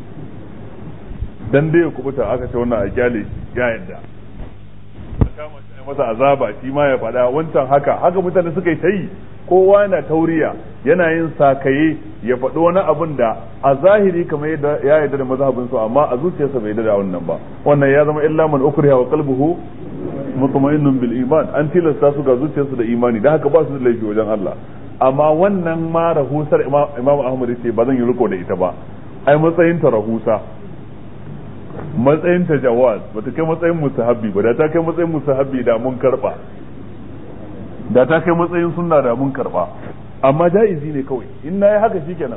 dan dai ya kubuta aka ce wannan a kyale ya yadda kama shi masa azaba shi ma ya faɗa wancan haka haka mutane suka yi ta yi kowa yana tauriya yana yin sakaye ya faɗi wani abin da a zahiri kamar yadda ya yarda da mazhabin su amma a zuciyarsa bai yarda da wannan ba wannan ya zama illa man ukriha wa qalbuhu mutma'innun bil iman an tilasta su ga zuciyarsu da imani dan haka ba su da laifi wajen Allah amma wannan ma rahusar Imam Ahmad ce ba zan yi riko da ita ba ai matsayin ta rahusa matsayin ta jawaz bata kai matsayin musahabbi ba da ta kai matsayin musahabbi da mun karba da ta kai matsayin sunna da mun karba amma jaizi ne kawai in na yi haka shikenan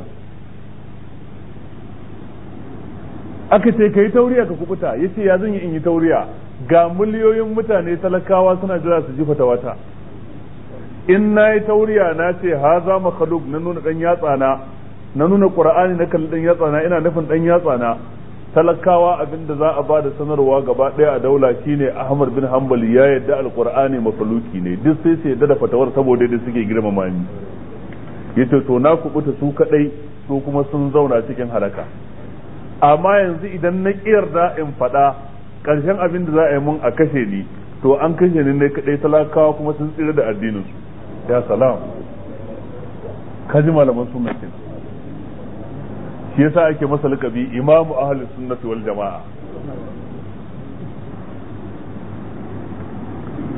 aka ce ka yi tauriya ka kubuta ya ce ya zan yi in yi tauriya ga miliyoyin mutane talakawa suna jira su ji fatawata in na yi tauriya na ce ha za makhluk na nuna dan yatsa na na nuna qur'ani na kalli dan yatsa na ina nufin dan yatsa na talakawa abinda za a ba da sanarwa gaba daya a daula shine Ahmad bin Hanbal ya yadda alqur'ani makhluki ne duk sai su yadda da fatawar saboda da suke girmama ni yace to na kubuta su kadai su kuma sun zauna cikin halaka amma yanzu idan na da in faɗa ƙarshen abin da za a yi mun a kashe ni to an kashe ni ne kadai talakawa kuma sun tsira da addinin su ya salam kaji malaman sunna kenan shi yasa ake masa lakabi imamu ahlus sunnati wal jama'a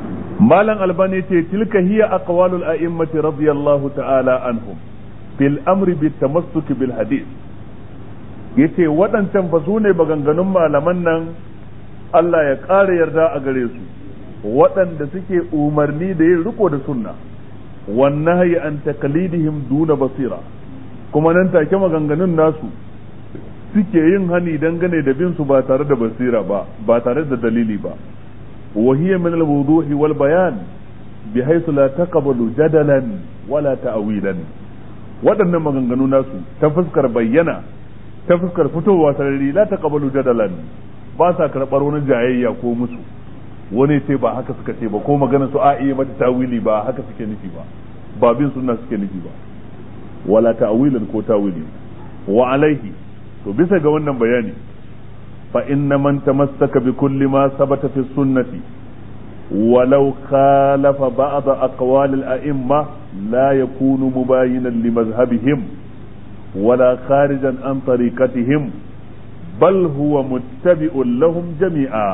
malam albani ce tilka hiya aqwalul a'immati radiyallahu ta'ala anhum fil amri bit tamassuki bil hadith yace waɗancan fa su ne maganganun malaman nan Allah ya ƙara yarda a gare su waɗanda suke umarni da yin riko da sunna wannan hayi an takalidihim duna basira kuma nan take maganganun nasu suke yin hani dangane da bin su ba tare da basira ba ba tare da dalili ba wa hiya min al-wuduhi wal bayan bihaythu la taqbalu jadalan wala ta'wilan waɗannan maganganu nasu ta fuskar bayyana ta fuskar fitowa sarari la taqbalu jadalan ba sa karɓar wani jayayya ko musu wani ce ba haka suka ce ba ko magana su a iya mata tawili ba haka suke nufi ba ba bin sunna suke nufi ba wala ta'wilan ko tawili wa alaihi to bisa ga wannan bayani fa inna man tamassaka bi kulli ma sabata fi sunnati ولو خالف بعض أقوال الأئمة لا يكون مباينا لمذهبهم ولا خارجا عن طريقتهم بل هو متبع لهم جميعا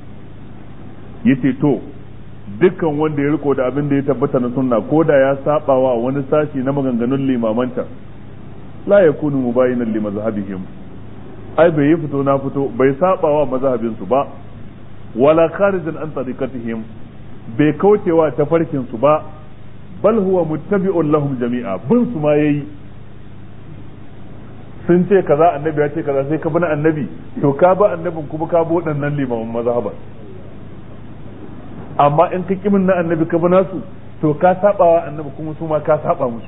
يتي dukkan wanda ya riko da abin da ya tabbata na sunna ko da ya saba wa wani sashi na maganganun limamanta la yakunu mubayinan li mazhabihim ai bai yi fito na fito bai saba wa mazhabin su ba wala kharijan an tariqatihim bai kaucewa tafarkin su ba bal huwa muttabi'un lahum jami'a bin su ma yayi sun ce kaza annabi ya ce kaza sai ka bi na annabi to ka ba annabin kuma ka bi waɗannan limaman mazhaban amma in ka kimin na annabi ka bi nasu to ka saba wa annabi kuma su ma ka saba musu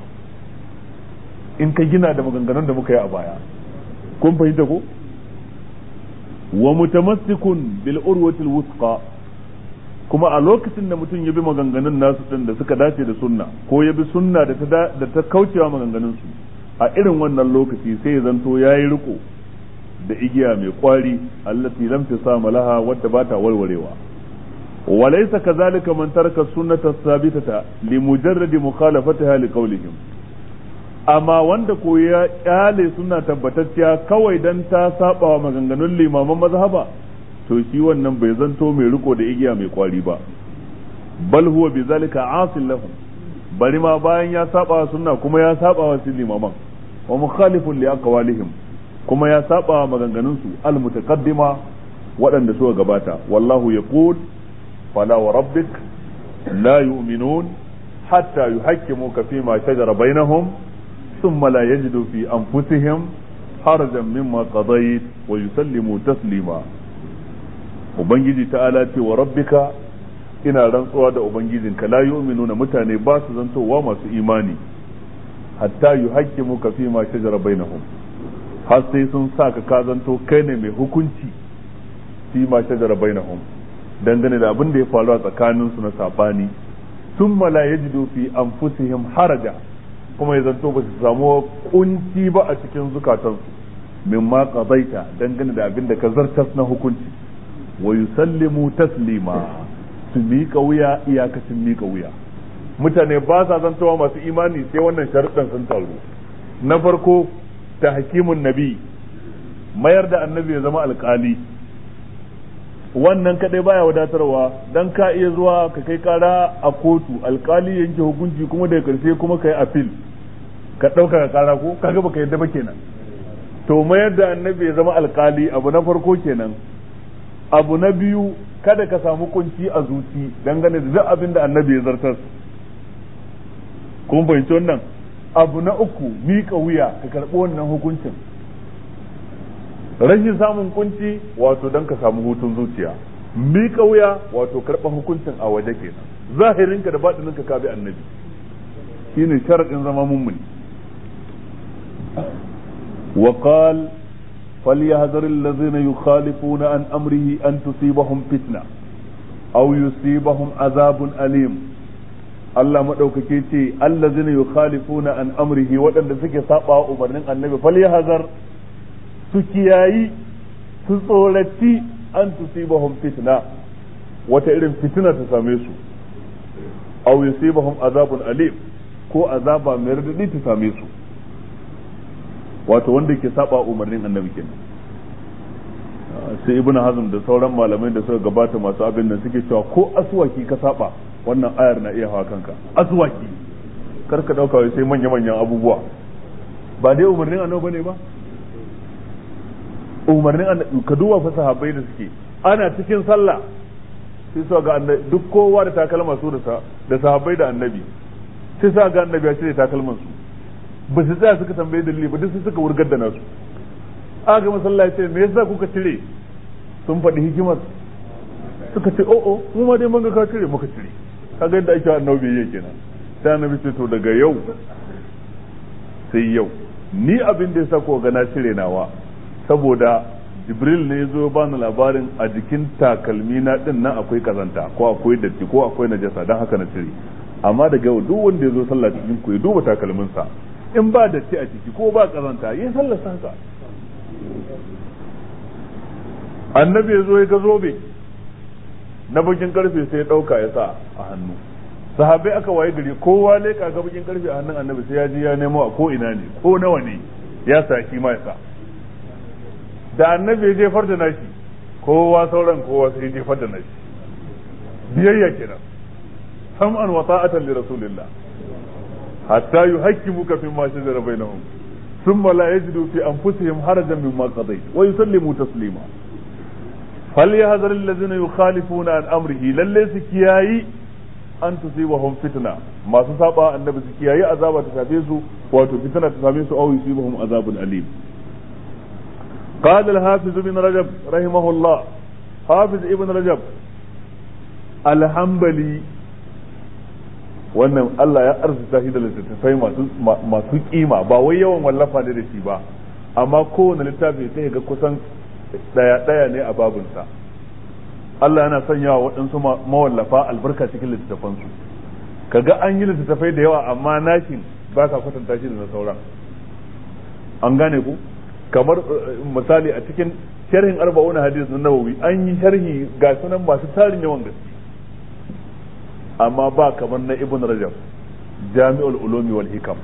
in ka gina da maganganun da muka yi a baya kun fahimta ko wa mutamassikun bil urwatil wusqa kuma a lokacin da mutum ya bi maganganun nasu din da suka dace da sunna ko ya bi sunna da ta da ta kaucewa maganganun su a irin wannan lokaci sai ya zanto yayi riko da igiya mai kwari allati lam tasama laha wadda ba ta warwarewa وليس كذلك من ترك السنة الثابتة لمجرد مخالفتها لقولهم amma wanda ko ya kyale suna tabbatacciya kawai dan ta saba wa maganganun limaman mazhaba to shi wannan bai zanto mai riko da igiya mai kwari ba bal huwa bi zalika asil lahum bari ma bayan ya saba wa sunna kuma ya saba wa limaman wa mukhalifun li aqwalihim kuma ya saba wa maganganun su al mutaqaddima waɗanda suka gabata wallahu yaqul fala wa rabbik la yu'minun hatta yuhakkimuka fima shajara bainahum ثم لا يجدوا في أنفسهم حرجا مما قضيت ويسلموا تسليما Ubangiji ta'ala ce wa rabbika ina rantsuwa da Ubangijinka la yu'minuna mutane ba su zantowa masu imani hatta yu hakkimu ka fi ma shajara bainahum har sai sun sa ka ka zanto kai ne mai hukunci fi ma shajara bainahum dangane da abin da ya faru a tsakaninsu na sabani thumma la yajidu fi anfusihim haraja kuma ya zanto ba su samu kunci ba a cikin zukatansu min ma qadaita dangane da abin da ka zartas na hukunci wa yusallimu taslima su miƙa wuya iyakacin miƙa wuya mutane ba sa zantowa masu imani sai wannan sharuɗan sun taru na farko ta hakimun nabi mayar da annabi ya zama alƙali wannan kadai baya wadatarwa dan ka iya zuwa ka kai kara a kotu alkali yanke hukunci kuma daga karshe kuma ka yi apil ka ɗauka ka kara ko kaga baka yadda ba kenan to mayar da annabi ya zama alkali abu na farko kenan abu na biyu kada ka samu kunci a zuci dangane da duk abin da annabi ya zartar kun fahimci wannan abu na uku miƙa wuya ka karɓi wannan hukuncin rashin samun kunci wato don ka samu hutun zuciya mika wuya wato karɓar hukuncin a waje kenan zahirinka da baɗininka ka bi annabi shine sharaɗin zama mummuni وقال فليحذر الذين يخالفون عن أمره أن تصيبهم فتنة أو يصيبهم عذاب أليم Allah maɗaukake ce allazina yukhalifuna an amrihi waɗanda suke saba umarnin annabi falyahzar su kiyayi su tsoraci an tusibahum fitna wata irin fitina ta same su aw yusibahum azabun alim ko azaba mai radadi ta same su wato wanda ke saba umarnin annabi kenan sai ibnu hazm da sauran malamai da suka gabata masu abin nan suke cewa ko aswaki ka saba wannan ayar na iya hawa kanka aswaki kar ka dauka wai sai manya manyan abubuwa ba dai umarnin annabi bane ba umarnin annabi ka duba fa sahabbai da suke ana cikin sallah sai su ga annabi duk kowa da takalma su da da sahabbai da annabi sai su ga annabi ya cire takalman su ba su tsaya suka tambaye dalili ba duk su suka wurgar da nasu aka masallaci ce me yasa kuka cire sun faɗi hikimar suka ce o o mu ma dai mun ga ka cire muka cire kaga yadda ake annabi yake kenan sai annabi ce to daga yau sai yau ni abin da yasa ko ga na cire nawa saboda jibril ne ya zo ba ni labarin a jikin takalmi na din nan akwai kazanta ko akwai datti ko akwai najasa don haka na cire amma daga yau duk wanda ya zo sallah cikin ku ya duba takalminsa in ba datti a ciki ko ba kazanta yin sallar haka annabi ya zo ya ga zobe na bakin karfe sai ya dauka ya sa a hannu sahabbai aka waye gari kowa leka ga bakin karfe a hannun annabi sai ya ji ya nemo a ko ina ne ko nawa ne ya sa shi ma ya sa da annabi ya jefar da nashi kowa sauran kowa sai ya jefar da nashi biyayya kenan sam'an wa ta'atan li rasulillah hatta yuhakkimuka fi ma shajara bainahum thumma la yajidu fi anfusihim harajan mimma qadayt wa yusallimu taslima فليحذر الذين يخالفون عن امره lalle su kiyayi an tusibahum fitna masu saba annabi su kiyayi azaba ta shafe su wato fitna ta same su aw yusibahum azabun alim قال الحافظ ابن رجب رحمه الله حافظ ابن رجب الحنبلي wannan Allah ya arzuta shi da littattafai masu masu kima ba wai yawan wallafa ne da shi ba amma kowane littafi sai ga kusan daya daya ne a babunsa Allah yana sanya wa waɗansu mawallafa albarka cikin littattafansu kaga an yi littattafai da yawa amma nashin ba ka kwatanta shi da na sauran an gane ku kamar misali a cikin sharhin arba'una hadis na nawawi an yi sharhi ga sunan masu tarin yawan gaske amma ba kamar na ibn rajab jami'ul ulumi wal hikam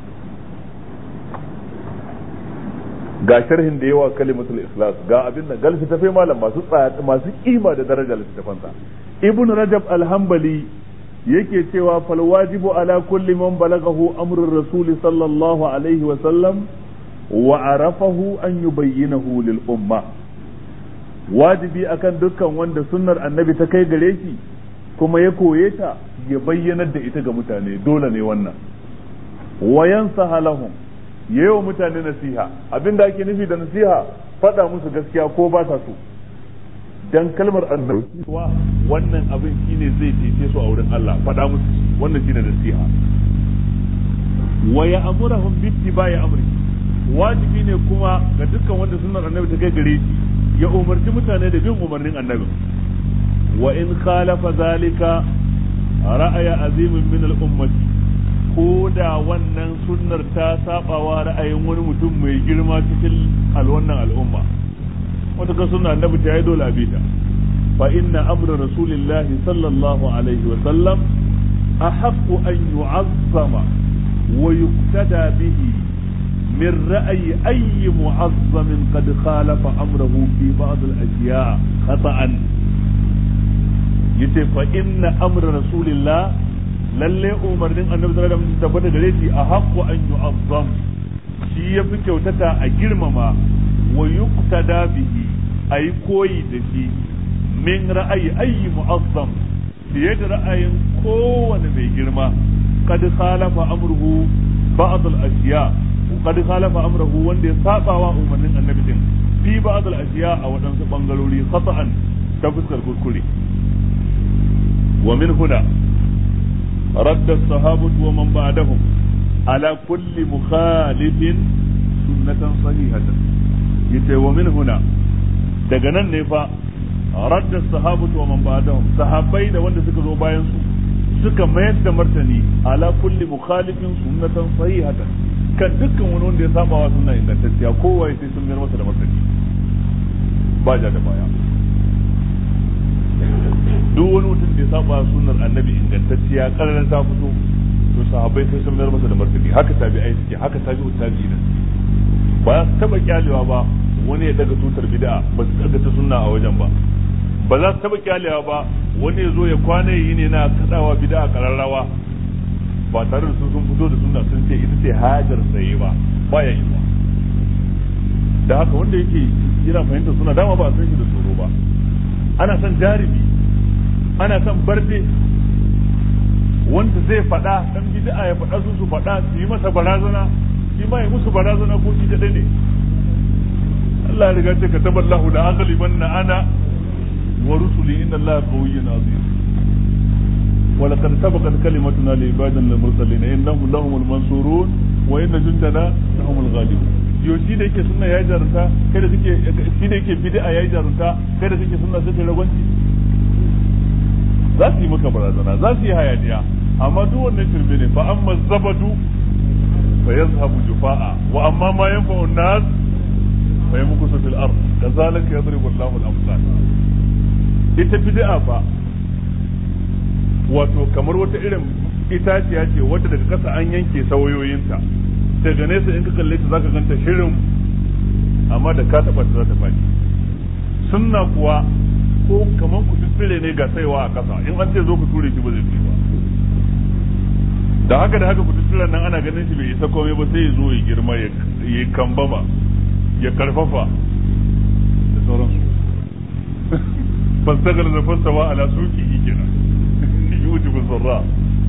ga sharhin da yawa kalimatul ikhlas ga abin da gal tafe malam masu masu kima da daraja littafansa ibn rajab al-hanbali yake cewa fal wajibu ala kulli man balagahu amrur rasul sallallahu alaihi wa sallam wa arafahu an yubayyinahu lil umma wajibi akan dukkan wanda sunnar annabi ta kai gare shi kuma ya koye ta ya bayyanar da ita ga mutane dole ne wannan wa yansaha lahum yayi wa mutane nasiha abinda ake nufi da nasiha faɗa musu gaskiya ko ba ta so dan kalmar annabi wannan abin shine zai cece su a wurin Allah faɗa musu wannan shine nasiha wa ya'muruhum bi ittiba'i amri wajibi ne kuma ga dukkan wanda sunnar annabi ta kai gare shi ya umarci mutane da bin umarnin annabi wa in khalafa zalika ra'aya azimin min al-ummati ko da wannan sunnar ta sabawa ra'ayin wani mutum mai girma cikin alwannan al'umma wata ka sunna annabi ta yi dole abita fa inna amra rasulillah sallallahu alaihi wa sallam ahaqqu an yu'azzama wa yuqtada bihi min ra'yi ayyi mu'azzamin qad khalafa amrahu fi ba'd al-ashya' khata'an yace fa inna amra rasulillah lalle umarnin annabi sallallahu alaihi wasallam tabbata gare shi a haqqu an yu'azzam shi yafi kyautata a girmama wa yuqtada bihi ayi koyi da shi min ra'ayi ayyi mu'azzam fiye da ra'ayin kowane mai girma kad khalafa amruhu ba'd al-ashiya kad khalafa amruhu wanda ya saba wa umarnin annabi din fi ba'd al-ashiya a wadansu bangarori khata'an ta fuskar kuskure wa min huna رد الصحابة ومن بعدهم على كل مخالف سنة صحيحة يتي ومن هنا daga nan ne fa radda sahabatu wa man ba'dahum sahabbai da wanda suka zo bayan su suka mayar da martani ala kulli mukhalifin sunnatan sahihatan kan dukkan wani wanda ya saba wa sunna ingantacciya kowa sai sun mayar masa da martani ba ja da baya duk wani mutum da ya saba sunnar annabi ingantacciya kararan ta fito to sahabbai sai sun mayar masa da martani haka tabi'ai suke haka tabi'u tabi'ina ba za su taba kyalewa ba wani ya daga tutar bid'a ba su daga ta sunna a wajen ba ba za su taba kyalewa ba wani ya zo ya kwana yi ne na kadawa bid'a kararrawa ba tare da su sun fito da sunna sun ce ita ce hajar saye ba baya yi ba da haka wanda yake yana fahimtar suna dama ba a san shi da tsoro ba ana son jarumi ana son barde wanda zai faɗa dan bid'a ya faɗa su su faɗa su yi masa barazana shi ma ya musu barazana ko shi kadai ne Allah ya riga ce ka taballahu la aghlibanna ana wa rusuli inna Allah qawiyyun azim wa laqad sabaqat kalimatuna li ibadina al-mursalin innahum lahumul mansurun wa inna jundana lahumul ghalibun yo shi da yake sunna yayi jarunta kai da kake shi da yake bid'a yayi jarunta kai da kake sunna sai ragwanci za su yi maka barazana za su yi hayaniya amma duk wannan shirme ne fa amma zabadu fa yazhabu jufa'a wa amma ma yanfa'u an-nas fa yamkusu fil ard kazalika yadribu Allahu al-amsal ita bid'a fa wato kamar wata irin itaciya ce wadda daga kasa an yanke sawayoyinta daga nesa in ka kalle ta zaka ganta shirin amma da ka taba ta za ta faɗi sunna kuwa ko kamar ku tsire ne ga saiwa a kasa in an ce zo ku ture shi ba zai ba da haka da haka ku tsire nan ana ganin shi bai isa komai ba sai ya zo ya girma ya yi kambama ya karfafa da sauransu fastagar da fastawa ala suki kenan yujibu zarra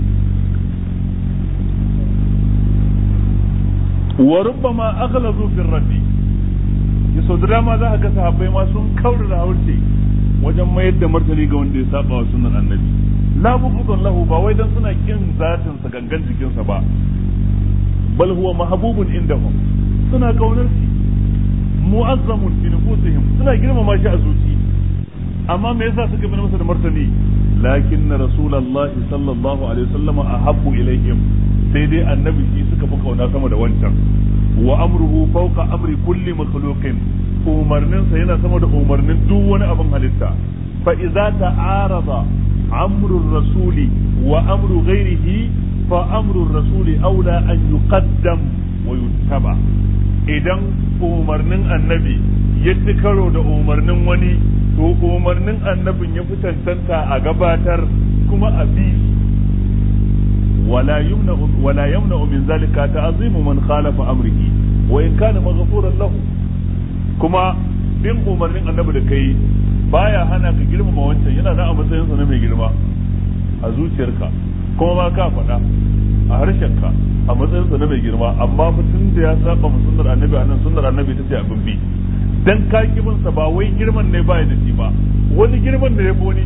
wa rubbama aghlazu fi raddi yaso da dama za a ga sahabbai ma sun kaura da haurce wajen mayar da martani ga wanda ya saba wa sunan annabi la bughdun lahu ba wai dan suna kin zatin sa gangan jikin sa ba bal huwa mahbubun indahum suna kaunar shi mu'azzamun fi nufusihim suna girmama shi a zuci amma me yasa suka bi masa da martani lakin rasulullahi sallallahu alaihi wasallam ahabbu ilaihim sai dai annabi shi suka fi kauna sama da wancan wa amruhu fawqa amri kulli makhluqin umarnin sa yana sama da umarnin duk wani abin halitta fa idza ta'arada amru rasuli wa amru ghairihi fa amru rasuli aula an yuqaddam wa yuttaba idan umarnin annabi ya ci karo da umarnin wani to umarnin annabin ya fi cancanta a gabatar kuma a bi ولا يمنع ولا يمنع من ذلك تعظيم من خالف امره وان كان مغفورا له كما bin umarnin annabi da kai baya hana ka girmama wancan yana da a matsayin sa na mai girma a zuciyarka kuma ba ka faɗa a harshenka a matsayin sa na mai girma amma mutum da ya saba mu sunnar annabi anan sunnar annabi ta ce abin bi dan ka kibin sa ba wai girman ne baya da shi ba wani girman da ya wani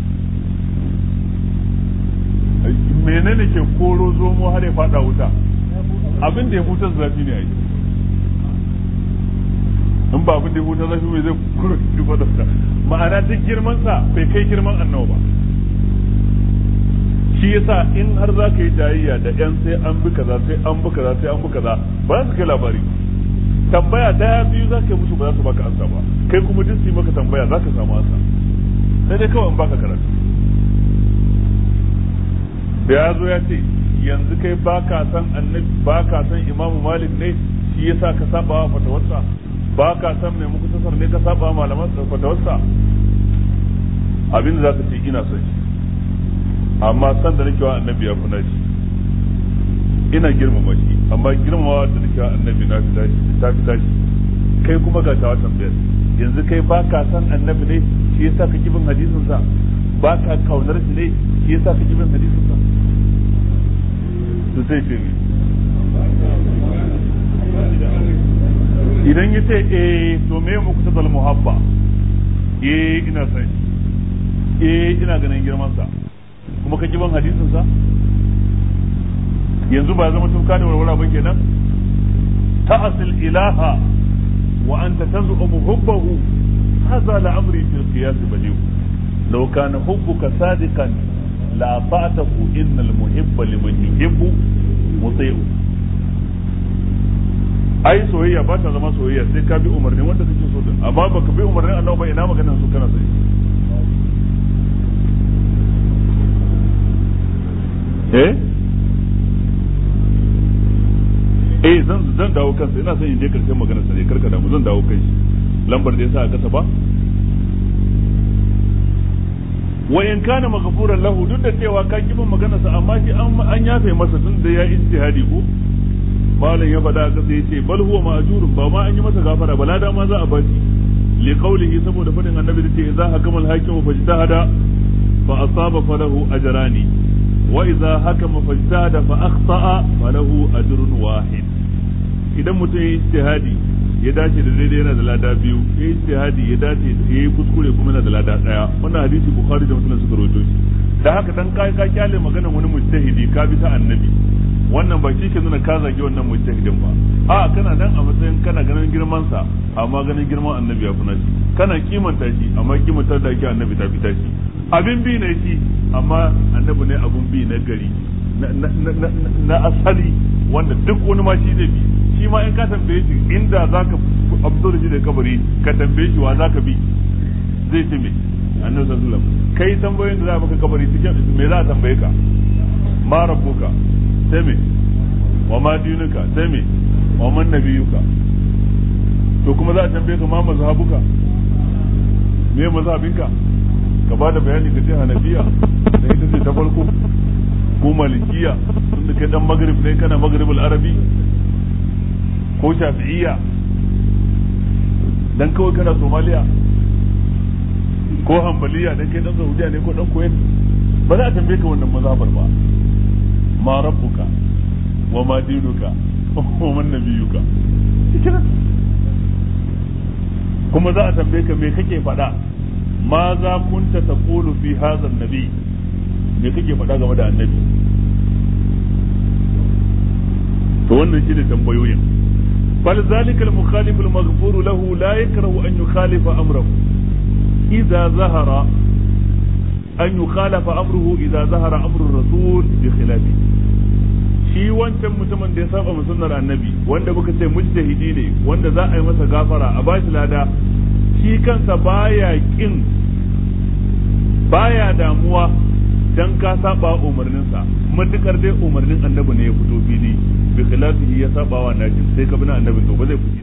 menene ke koro zomo har ya fada wuta abin da ya huta zafi ne a yi in ba abin da ya huta zafi mai zai kuro shi fada wuta ma'ana duk girman sa bai kai girman annawa ba shi yasa in har za ka yi jayayya da yan sai an bi kaza sai an bi kaza sai an bi kaza ba za su kai labari tambaya daya biyu za ka yi musu ba za su baka ansa ba kai kuma duk su yi maka tambaya za ka samu ansa sai dai kawai in baka karatu da ya zo ya ce yanzu kai ba ka san annabi ba ka san imamu malik ne shi yasa ka saba wa fatawarsa ba ka san mai muku tasar ne ka saba wa malaman fatawarsa abin da zaka ce ina son shi amma san da nake wa annabi ya kuna shi ina girmama shi amma girmamawa da nake wa annabi na fi tashi ta fi tashi kai kuma ga tawa tambayar yanzu kai ba ka san annabi ne shi yasa ka kibin hadisin sa ba ka kaunar shi ne shi yasa ka kibin hadisin sa to sai ce idan ya ce eh to me muku ta muhabba eh ina san shi eh ina ganin girman sa kuma ka kiban hadisin sa yanzu ba zama tuka da warwara ba kenan ta'asil ilaha wa anta tazumu hubbahu hadha la'amri fil qiyas badiu law kana hubbuka sadiqan la fa'atahu innal muhibba liman yuhibbu muti'u ai soyayya ba ta zama soyayya sai ka bi umarnin wanda kake so din amma baka bi umarnin Allah ba ina maganar su kana sai eh eh zan zan dawo kansa ina son in je karshen maganar sa ne karka damu zan dawo kai lambar da yasa a kasa ba wa in kana maghfuran lahu duk da cewa ka kibin maganarsa amma shi an yafe masa tun da ya ijtihadi ko malam ya faɗa ka sai ce bal huwa ma'jurun ba ma an yi masa gafara ba lada ma za a bashi li qawlihi saboda fadin annabi da ce idza hakama al-hakim fa ijtahada fa asaba falahu ajrani wa idza hakama fa ijtahada fa akhta'a falahu ajrun wahid idan mutum ya ijtihadi ya dace da daidai yana da lada biyu ya ijtihadi ya dace ya yi kuskure kuma yana da lada daya wannan hadisi bukhari da muslim suka rawaito shi da haka dan kai ka kyale maganar wani mujtahidi ka bi ta annabi wannan ba shi ke nuna ka zagi wannan mujtahidin ba a kana nan a matsayin kana ganin girman sa amma ganin girman annabi ya kuna shi kana kimanta shi amma kimanta da ake annabi ta fita shi abin bi ne shi amma annabi ne abun bi na gari na asali wanda duk wani ma shi zai bi shi ma in ka tambaye shi inda zaka fito da shi da kabari ka tambaye shi wa zaka bi zai ce me annabi sallallahu alaihi wasallam kai tambayoyin da za maka kabari cikin me za a tambaye ka ma rabbuka sai me wa ma dinuka sai me wa man nabiyuka to kuma za a tambaye ka ma mazhabuka me mazhabinka ka ba da bayani ka ce hanafiya da ita ce ta farko ko malikiya tunda kai dan magrib ne kana magribul arabi ko shafi'iyya dan kawai kana somaliya ko hambaliya dan kai dan saudiya ne ko dan kuwait ba za a tambaye ka wannan mazhabar ba ma rabbuka wa ma dinuka wa man nabiyuka kuma za a tambaye ka me kake faɗa ma za kunta taqulu fi hadha an-nabi me kake faɗa game da annabi to wannan shine tambayoyin bal zalika al-mukhalif al-maghfur lahu la yakrahu an yukhalifa amrahu idza zahara an yukhalafa amruhu idza zahara amru ar-rasul bi khilafi shi wancan mutumin da ya saba mu sunnar annabi wanda muka ce mujtahidi ne wanda za a yi masa gafara a bashi lada shi kansa baya kin baya damuwa dan ka saba umarninsa matukar dai umarnin annabi ne ya fito fili bi khilafihi ya saba wa naji sai ka bina annabi to ba zai fuji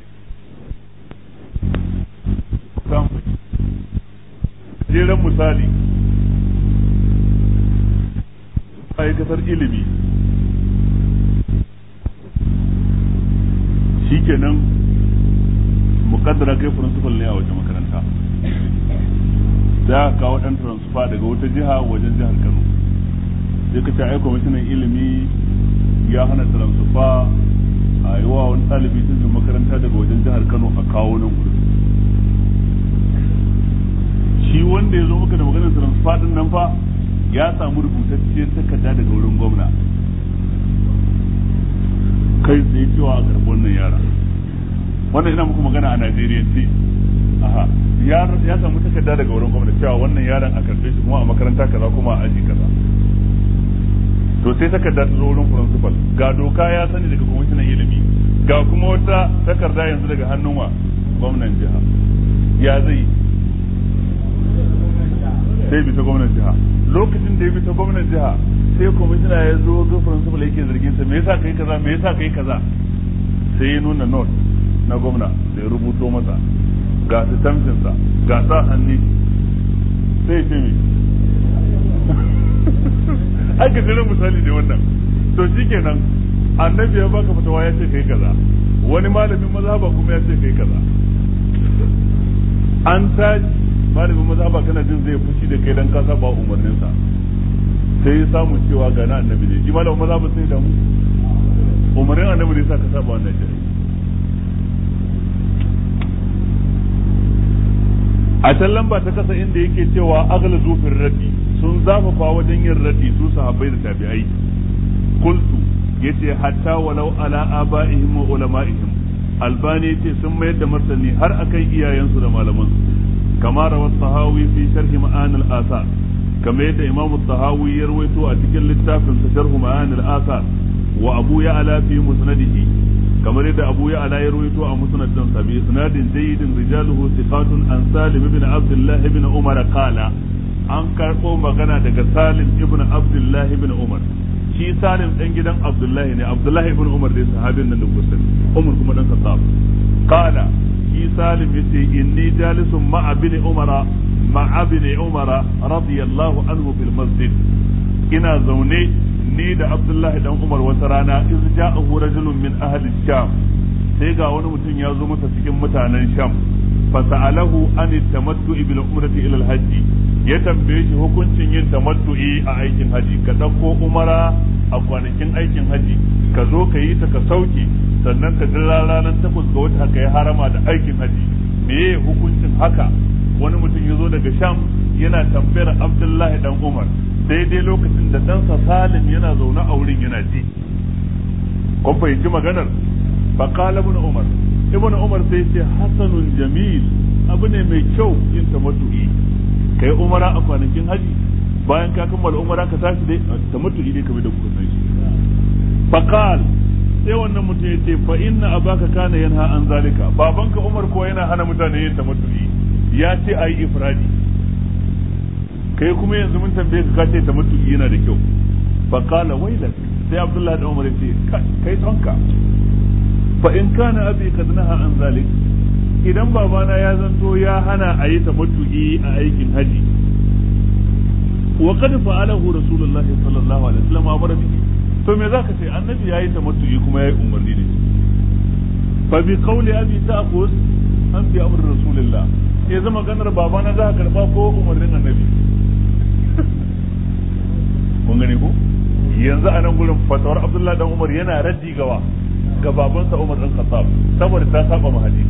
jeren misali ma'aikatar ilimi shikenan mukaddara kai principal ne a wajen makaranta za ka kawo dan transfer daga wata jiha wajen jihar Kano sai ka ce ai kwamishinan ilimi ya hana transfer a yi wa wani ɗalibi cikin makaranta daga wajen jihar Kano a kawo nan gudu shi wanda ya zo maka da maganar transfer din nan fa ya samu rubutacciyar takarda daga wurin gwamna kai tsaye cewa a karɓi wannan yara wannan ina muku magana a Najeriya ce aha ya samu takarda daga wurin gwamna cewa wannan yaron a karɓe shi kuma a makaranta kaza kuma a aji kaza to sai takarda ta zo wurin principal ga doka ya sani daga kwamishinan ilimi ga kuma wata takarda yanzu daga hannun wa gwamnan jiha ya zai sai bisa gwamnan jiha lokacin da ya bisa gwamnan jiha sai kwamishina ya zo ga principal yake zargin sa me yasa kai kaza me yasa kai kaza sai ya nuna note na gwamna da ya rubuto masa ga sitamfin sa ga sa hannu sai ce me ai ka jira misali ne wannan to shikenan annabi ya baka fatawa ya ce kai kaza wani malamin mazhaba kuma ya ce kai kaza an tashi malamin mazhaba kana jin zai fushi da kai dan ka saba umarninsa sai ya samu cewa ga na annabi ne shi malamin mazhaba sai da mu umarnin annabi ne sa ka saba wannan shari'a a can lamba ta kasa inda yake cewa agla zufin raddi sun zafafa wajen yin raddi su sahabbai da tabi'ai kultu yace hatta walau ala aba'ihim wa ulama'ihim albani yace sun mayar da martani har akan iyayensu da malamansu كما روى الطهاوي في شرح معاني الآثار كما يدى إمام الطهاوي يروي أتكل للتاف شرح معاني الآثار وأبو يعلى في مسنده كما يدى أبو يعلى يروي مسند بإسناد جيد رجاله ثقات عن سالم بن عبد الله بن عمر قال an karɓo magana daga salim ibn abdullahi ibn umar shi salim ɗan gidan abdullahi ne abdullahi ibn umar dai sahabin nan da kusa umar kuma dan khattab qala shi salim yace inni jalisun ma'a bin umara مع ابن عمر رضي الله عنه في المسجد ina zaune ni da Abdullahi dan Umar wata rana iz ja'ahu rajulun min ahli Sham sai ga wani mutum ya zo masa cikin mutanen Sham fa sa'alahu an tamattu'i bil umrati ila al-hajj ya tambaye shi hukuncin yin tamattu'i a aikin haji ka dauko umara a kwanakin aikin haji ka zo ka yi ta ka sauke sannan ka jira ranar takwas ga wata ka yi harama da aikin haji meye hukuncin haka wani mutum ya zo daga sham yana tambayar abdullahi dan umar daidai lokacin da ɗansa salim yana zaune a wurin yana ji kun fahimci maganar faqala ibn umar ibn umar sai ce hasanun jamil abu ne mai kyau yin tamattu'i kai umara a kwanakin haji bayan ka kammala umara ka tashi dai tamattu'i dai kamar da kuka san shi faqal sai wannan mutum ya ce fa inna abaka kana yanha an zalika babanka umar ko yana hana mutane yin tamattu'i ya ce ayi ifradi kai kuma yanzu mun tambaye ka kace tamattu'i yana da kyau fa qala wailak sai abdullahi da umar ya ce kai tonka fa in kana abi kad naha an zalik idan babana ya zanto ya hana a yi tamattu'i a aikin haji wa qad fa'alahu rasulullahi sallallahu alaihi wasallam amara bihi to me zaka ce annabi yayi tamattu'i kuma yayi umarni ne fa bi qawli abi ta'khuz an bi amr rasulillah ya zama ganar babana za ka karba ko umarnin annabi kun gane ko yanzu a nan gurin fatawar abdullahi dan umar yana raddi gawa ga babansa umar dan khattab saboda ta saba ma hadisi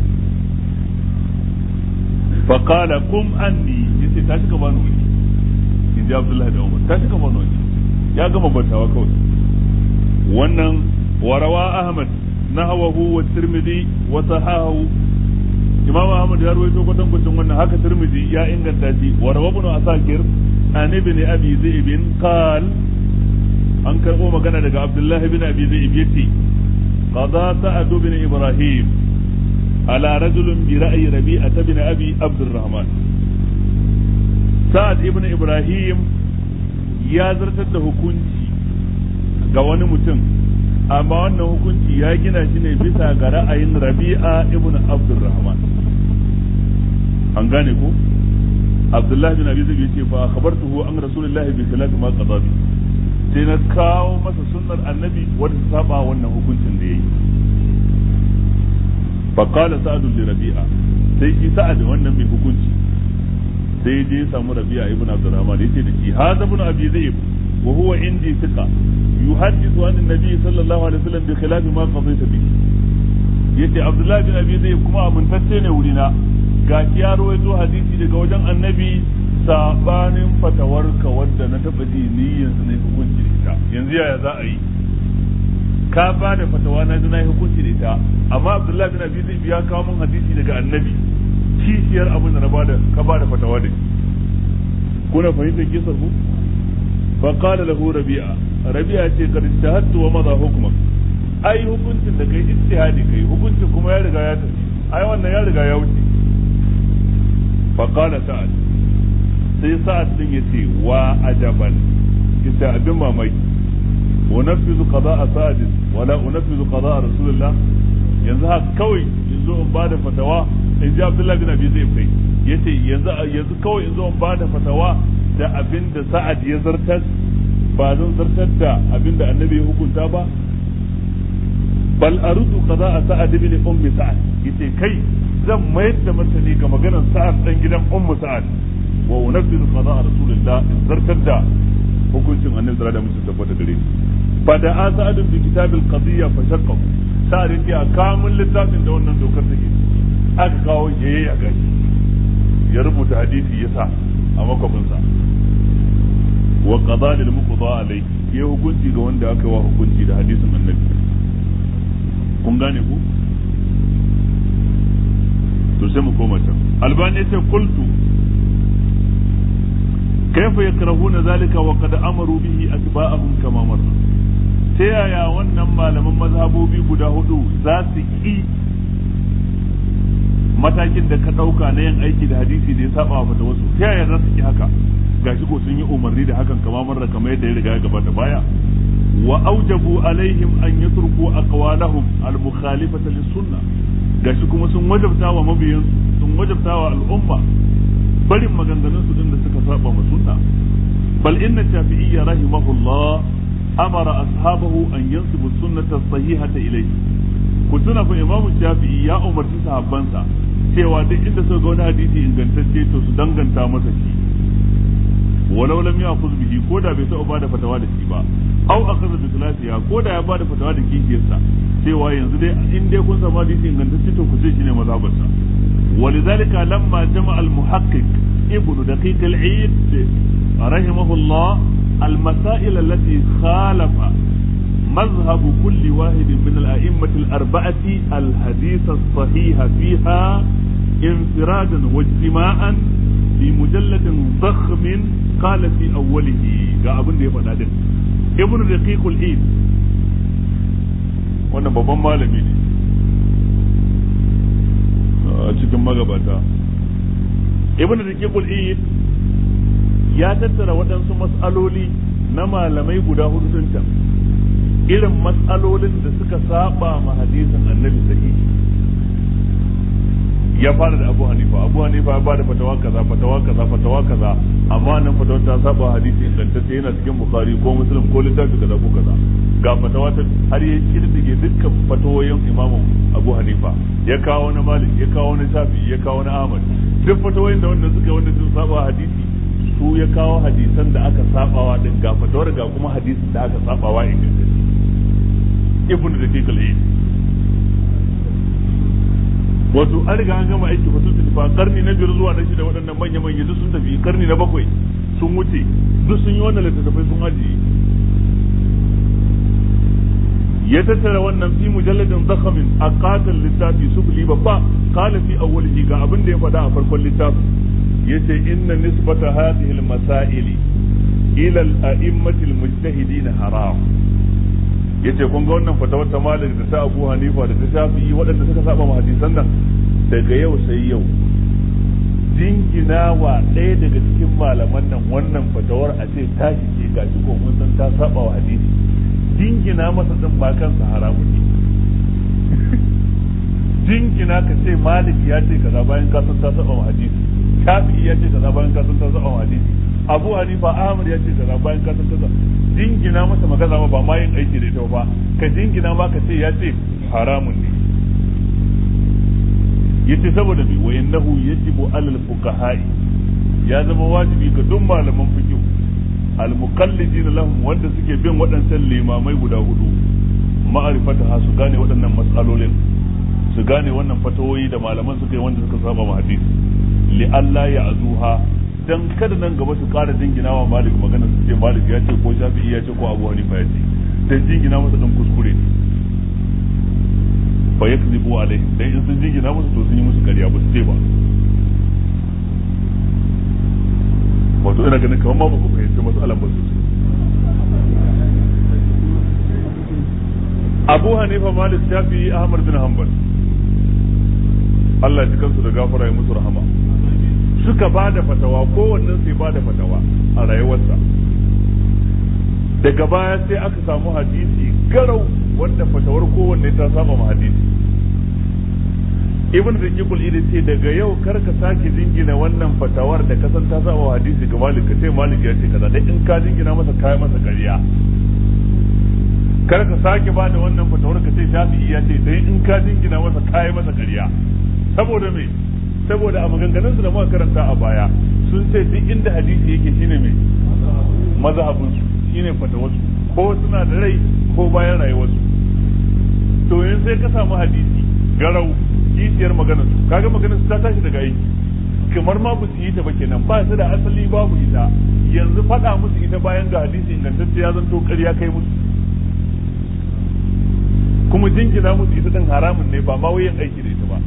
fa qala kum anni yace ta shiga bani wuri in ji abdullahi dan umar ta shiga bani wuri ya gama bantawa kawai wannan warawa ahmad nahwahu wa tirmidhi wa sahahu imam ahmad ya rawaito kwatankwacin wannan haka tirmidhi ya inganta shi warawa ibn asakir an ibn abi zaib qal an karbo magana daga abdullahi ibn abi zaib yace qada sa'ad ibn ibrahim ala rajulin bi ra'yi rabi'a ibn abi abdurrahman sa'ad ibn ibrahim ya zartar da hukunci ga wani mutum amma wannan hukunci ya gina shi ne bisa ga ra'ayin rabi'a ibn abdurrahman an gane ko abdullahi bin abi zai ce fa khabartuhu an rasulullahi bi khilafi ma qada bi sai na kawo masa sunnar annabi wanda ta saba wannan hukuncin da yayi fa qala sa'd li rabi'a sai shi sa'ad wannan mai hukunci sai je samu rabi'a ibn abdurrahman yace da shi hada ibn abi zaib wa huwa indi thiqa yuhaddithu an an-nabi sallallahu alaihi wasallam bi khilafi ma qadayta bihi yace abdullahi bin abi zaib kuma amintacce ne wurina gashi ya rawaito hadisi daga wajen annabi sabanin fatawarka wadda na taba ji ni yanzu na hukunci da ita yanzu yaya za a yi ka ba da fatawa na ji na hukunci da ita amma abdullahi bin abi zaib ya kawo min hadisi daga annabi kishiyar abin da na bada ka bada fatawa da kuna fahimtar kisar ku fa qala lahu rabi'a rabi'a ce kad ijtahadtu wa madha hukmak ai hukuncin da kai ijtihadi kai hukuncin kuma ya riga ya tafi ai wannan ya riga ya wuce fa qala sa'ad sai sa'ad din yace wa ajaban ita abin mamaki unaffizu qada'a sa'ad wala unaffizu qada'a rasulullah yanzu haka kawai yanzu in bada fatawa in ji abdullahi bin abi zai kai yace yanzu yanzu kawai in zo in bada fatawa da abin da sa'ad ya zartar ba zan zartar da abin da annabi ya hukunta ba bal arudu qada'a sa'ad ibn ummi sa'ad yace kai zan mayar da martani ga maganar sa'ad dan gidan ummu sa'ad wa unaffizu qada'a rasulillah in zartar da hukuncin annabi sallallahu alaihi wasallam tabbata gare shi fa da sa'ad bi kitabil qadiyya fa shaqqahu sa'ad yace a kamun littafin da wannan dokar take aka kawo yayi a gani ya rubuta hadisi ya sa a makwabinsa wa qada lil muqda alai ya hukunci ga wanda aka wa hukunci da hadisin annabi kun gane ku to sai mu koma can albani yace qultu kaifa yakrahuna zalika wa qad amaru bihi atba'ahum kama marra ta yaya wannan malaman mazhabobi guda hudu za su ki matakin da ka ɗauka na yin aiki da hadisi da ya saba wa da wasu ta yaya za su ki haka gashi ko sun yi umarni da hakan kama marra kamar yadda ya riga ya gabata baya wa aujabu alaihim an yatruku aqwalahum al-mukhalifata lis-sunnah gashi kuma sun wajabta wa mabiyan sun wajabta wa al'umma barin maganganun su din da suka saba ma sunna bal inna shafi'iyya rahimahullah amara ashabahu an yansibu sunnata sahihata ilayhi ku tuna fa imam shafi'i ya umarci sahabbansa cewa duk inda suka ga wani hadisi ingantacce to su danganta masa shi walau lam ya'khudh bihi ko da bai taɓa bada fatawa da shi ba aw akhadha bi khilafiha ko da ya bada fatawa da kishiyarsa cewa yanzu dai in dai kun samu hadisi ingantacce to ku ce shine mazhabarsa ولذلك لما جمع المحقق ابن دقيق العيد رحمه الله المسائل التي خالف مذهب كل واحد من الأئمة الأربعة الحديث الصحيح فيها انفرادا واجتماعا في مجلد ضخم قال في أوله قابل دي فنادن ابن دقيق العيد wannan babban malami ne a cikin magabata ibn rikiqul id ya tattara waɗansu mas'aloli na malamai guda hudu din can irin mas'alolin da suka saba ma hadisin annabi sahihi ya fara da abu hanifa abu hanifa ya bada fatawa kaza fatawa kaza fatawa kaza amma nan fatawa ta saba hadisi ingantacce yana cikin bukhari ko muslim ko littafi kaza ko kaza ga fatawa ta har ya kirdige dukkan fatawoyin imamu abu hanifa ya kawo na malik ya kawo na shafi ya kawo na ahmad duk fatawoyin da wanda suka wanda sun saba hadisi su ya kawo hadisan da aka sabawa din ga fatawar ga kuma hadisin da aka sabawa ingantacce ibnu da kekal wato an riga an gama aiki fa sun tafi fa karni na biyar zuwa na shida waɗannan manya manya duk sun tafi karni na bakwai sun wuce duk sun yi wannan littattafai sun ajiye ya tattara wannan fi mujalladin zakhamin a katon littafi sufuli babba kala fi awwalihi ga abin da ya faɗa a farkon littafin yace inna nisbata hadhihi al-masaili ila al-a'immati al-mujtahidin haram yace kun ga wannan fatawar ta Malik da ta Abu Hanifa da ta Shafi'i waɗanda suka saba ma hadisan nan daga yau sai yau jingina wa ɗaya daga cikin malaman nan wannan fatawar a ce ta ce gashi ko mun san ta saba wa hadisi jingina masa din ba kansa haramun ne jingina ka ce Malik ya ce kaza bayan ka san ta saba wa hadisi Shafi'i ya ce kaza bayan ka san ta saba wa hadisi Abu Hanifa Ahmad ya ce kaza bayan ka san kaza jingina masa magana ba ma yin aiki da ita ba ka jingina ma ka ce ya ce haramun ne yace saboda bi wa innahu yajibu alal fuqaha'i ya zama wajibi ga duk malaman fiqh al muqallidin lahum wanda suke bin waɗancan limamai guda hudu ma'arifata su gane waɗannan matsalolin su gane wannan fatawoyi da malaman suka yi wanda suka saba ma hadisi li Allah ya azuha dan kada nan gaba su ƙara jingina wa malik magana su ce malik ya ce ko shafi'i ya ce ko abu hanifa ya ce dan jingina masa dan kuskure ne fa yakzibu alaihi dan in sun jingina musu to sun yi musu ƙarya ba su ce ba wato ina ganin kamar ma ba ku fahimci mas'alan ba su Abu Hanifa Malik Shafi'i Ahmad bin Hanbal Allah ya ji kansu da gafara ya musu rahama suka ba da fatawa kowannen sai ba da fatawa a rayuwarsa daga baya sai aka samu hadisi garau wanda fatawar kowanne ta saba ma hadisi ibn zakikul idi ce daga yau kar ka sake jingina wannan fatawar da kasan ta saba wa hadisi ga malik ka ce malik ya ce kaza dai in ka jingina masa kai masa ƙarya kar ka sake ba da wannan fatawar ka ce shafi'i ya ce dai in ka jingina masa kai masa ƙarya saboda me saboda a maganganun su da muka karanta a baya sun ce duk inda hadisi yake shine mai mazhabin su shine fatawar su ko suna da rai ko bayan rayuwar su to yanzu sai ka samu hadisi garau kishiyar maganar su kaga maganar su ta tashi daga aiki kamar ma su yi ta ba kenan ba su da asali babu ita yanzu faɗa musu ita bayan ga hadisi ingantacce ya zanto ƙarya kai musu kuma jingina musu ita din haramun ne ba ma wayan aiki da ita ba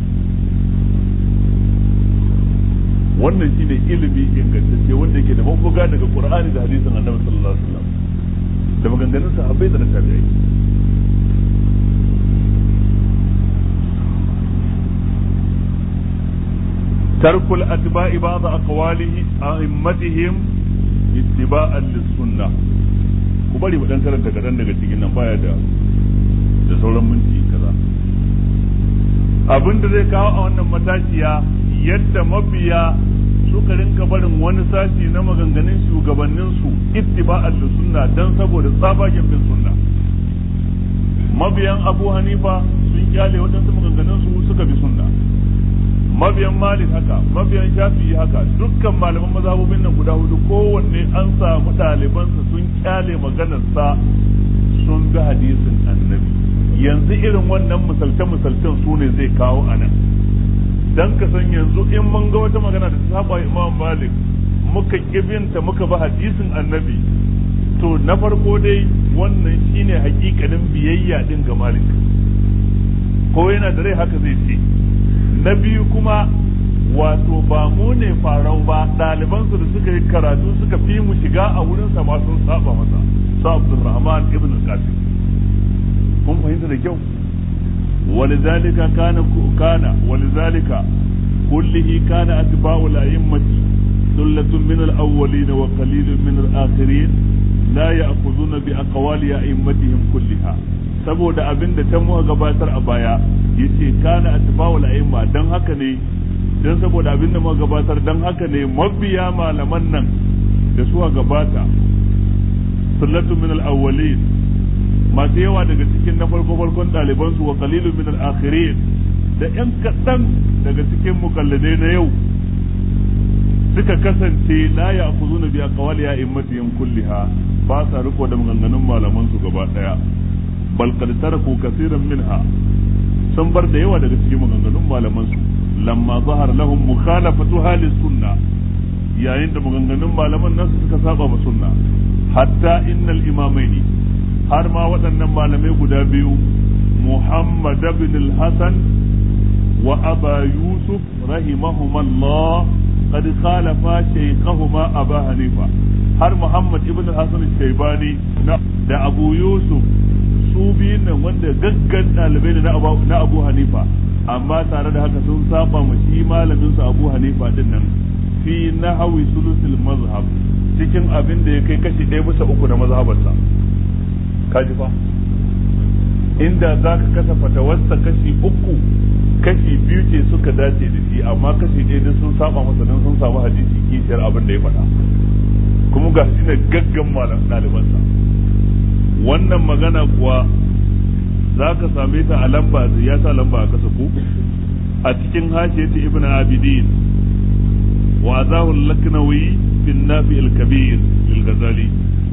wannan shine ilimi ingantacce wanda yake da mabuga daga Qur'ani da hadisin Annabi sallallahu alaihi wasallam da maganganun sahabbai da na tabi'ai ترك الأتباع بعض أقواله أئمتهم اتباعا للسنة kubari mu dan karanta kadan daga cikin nan baya da da sauran minti kaza abin da zai kawo a wannan matashiya yadda mabiya suka rinka barin wani sashi na maganganun shugabanninsu ittiba'an da sunna dan saboda tsabagen bin sunna mabiyan abu hanifa sun kyale waɗansu maganganun su suka bi sunna mabiyan malik haka mabiyan shafi'i haka dukkan malaman mazhabobin nan guda hudu kowanne an samu ɗalibansa sun kyale maganarsa sun bi hadisin annabi yanzu irin wannan misalce misalcen su ne zai kawo a nan dan ka san yanzu in mun ga wata magana da ta saba imam malik muka kibinta muka bi hadisin annabi to na farko dai wannan shine hakikanin biyayya din ga malik ko yana da rai haka zai ce na biyu kuma wato ba mu ne farau ba ɗalibansu da suka yi karatu suka fi mu shiga a wurinsa ma sun saba masa sa abdulrahman ibn al-qasim kun fahimta da kyau ولذلك كان كان ولذلك كله كان أتباع الأئمة ثلة من الأولين وقليل من الآخرين لا يأخذون بأقوال أئمتهم كلها saboda abin da ta muka gabatar a baya yace kana atba'ul a'imma dan haka ne dan saboda abin da muka gabatar dan haka ne mabiya malaman nan da suka gabata sunnatu min al-awwalin masu yawa daga cikin na farko farkon ɗaliban su wa qalilun min al-akhirin da yan kaɗan daga cikin mukalladai na yau suka kasance la ya'khuzuna bi aqwali a'immatihim kulliha ba sa riko da maganganun malaman su gaba daya bal qad taraku kaseeran minha sun bar da yawa daga cikin maganganun malaman su lamma zahar lahum mukhalafatu halis sunna yayin da maganganun malaman nasu suka saba ma sunna hatta innal imamaini har ma waɗannan malamai guda biyu Muhammad ibn al-Hasan wa Aba Yusuf rahimahumallah qad khalafa shaykhahuma Aba Hanifa har Muhammad ibn al-Hasan al-Shaybani da Abu Yusuf su biyun nan wanda gaggan ɗalibai ne na Abu Hanifa amma tare da haka sun saba ma shi malamin su Abu Hanifa din nan fi nahwi sulusul mazhab cikin abin da ya kai kashi ɗaya bisa uku na mazhabarsa kaji fa inda za ka kasa fatawarsa kashi uku kashi biyu ce suka dace da shi amma kashi ɗaya duk sun saba masa don sun samu hadisi kishiyar abin da ya faɗa kuma ga shi ne gaggan malam ɗalibansa wannan magana kuwa za ka same ta a lamba ya sa lamba a kasa ku a cikin hashiyati ibn abidin wa azahu laknawi bin nafi al-kabir lil ghazali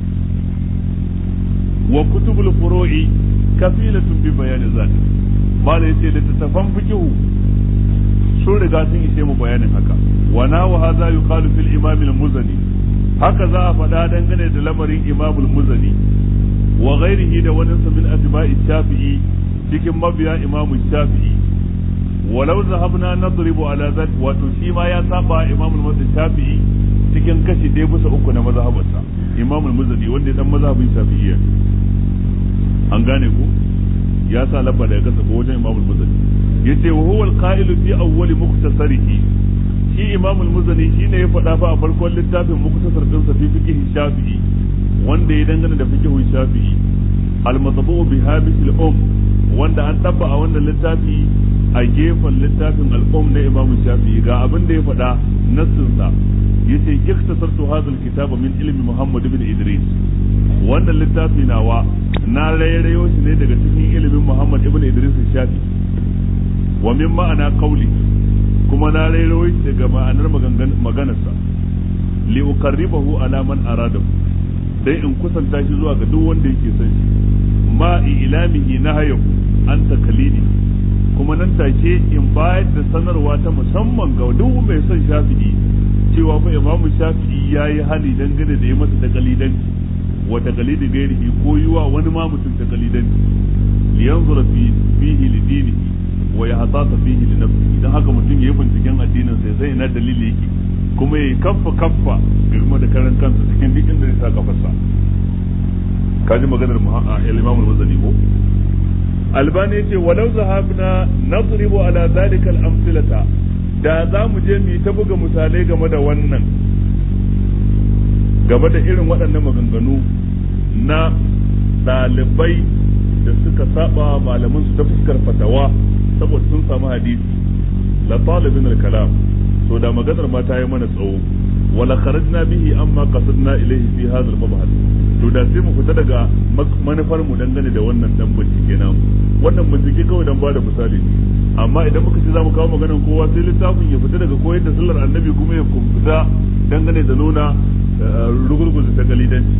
wa kutubul furu'i kafilatun bi bayani zalik mala yace littattafan fiqhu sun riga sun ishe mu bayanin haka wa na wa hadha yuqalu fil imam al-muzani haka za a faɗa dangane da lamarin imam al-muzani wa ghairihi da wani min atba'i shafi'i cikin mabiya imam shafi'i walau zahabna nadribu ala zalik wato shi ma ya saba imam al-shafi'i cikin kashi ɗaya bisa uku na mazhabarsa imam al-muzani wanda ya dan mazhabin shafi'iyya an gane ku ya sa labba daga kasa ko wajen imam al-muzani yace wa huwa al-qa'ilu fi awwali muktasarihi shi imam al-muzani shine ya faɗa fa a farkon littafin muktasar din sa fi fiqh shafi'i wanda ya dangana da fiqh shafi'i al-matbu bi habis al-um wanda an tabba a wannan littafi a gefen littafin al-um na imam shafi'i ga abin da ya faɗa nassin sa yace iktasartu hadha al-kitaba min ilmi muhammad ibn idris wannan littafi nawa na rairayo shi ne daga cikin ilimin Muhammad ibn Idris Shafi wa min ma'ana qawli kuma na rairayo shi daga ma'anar maganarsa li uqarribahu ala man arada dai in kusanta shi zuwa ga duk wanda yake son shi ma ilamihi nahayahu an takalidi kuma nan take in bayar da sanarwa ta musamman ga duk mai son Shafi'i cewa fa Imam Shafi'i yayi hali dangane da yi masa takalidanci wa taqlidi ghairihi ko yiwa wani ma mutum taqlidanci li yanzura fi fihi li dinihi wa yahtata fihi li nafsihi dan haka mutum yayi binciken addinin sai sai ina dalili yake kuma yayi kaffa kaffa girma da karan kansa cikin duk inda zai sa kafarsa kaji maganar al-Imam al-Wazani ko Albani yace walau zahabna nadribu ala dhalika al-amthilata da za mu je mu ta buga misalai game da wannan game da irin waɗannan maganganu na ɗalibai da suka saba malaman su ta fuskar fatawa saboda sun samu hadisi la talibin al-kalam to da maganar ma ta yi mana tsawo wala kharajna bihi amma qasadna ilayhi fi hadha al-mabhas to da sai mu fita daga manufar mu dangane da wannan dan bincike nan wannan bincike kawai dan bada misali ne amma idan muka ce zamu kawo maganar kowa sai littafin ya fita daga koyar da sallar annabi kuma ya fita dangane da nuna rugurguzu ta galidanci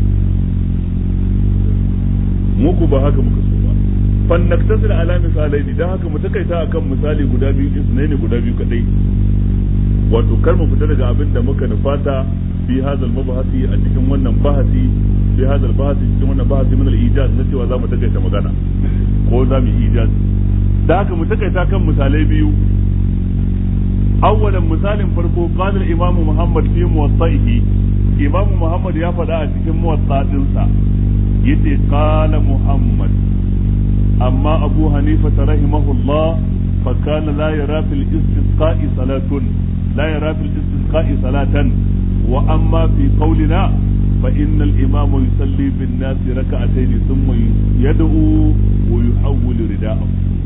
muku ba haka muka so ba fannaktasir ala misalai ne dan haka mu takaita akan misali guda biyu isnai ne guda biyu kadai wato kar mu fita daga abin da muka nufata fi hadal mabahasi a cikin wannan bahasi fi hadal bahasi cikin wannan bahasi min al-ijaz na cewa zamu takaita magana ko za mu ijaz da haka mu takaita kan misalai biyu awwalan misalin farko qala al-imam Muhammad fi muwatta'ihi imam Muhammad ya faɗa a cikin muwatta'insa yace qala Muhammad amma Abu Hanifa rahimahullah fa kana la yara fil istisqa'i salatun لا يرى في الاستسقاء صلاة وأما في قولنا فإن الإمام يصلي بالناس ركعتين ثم يدعو ويحول رداءه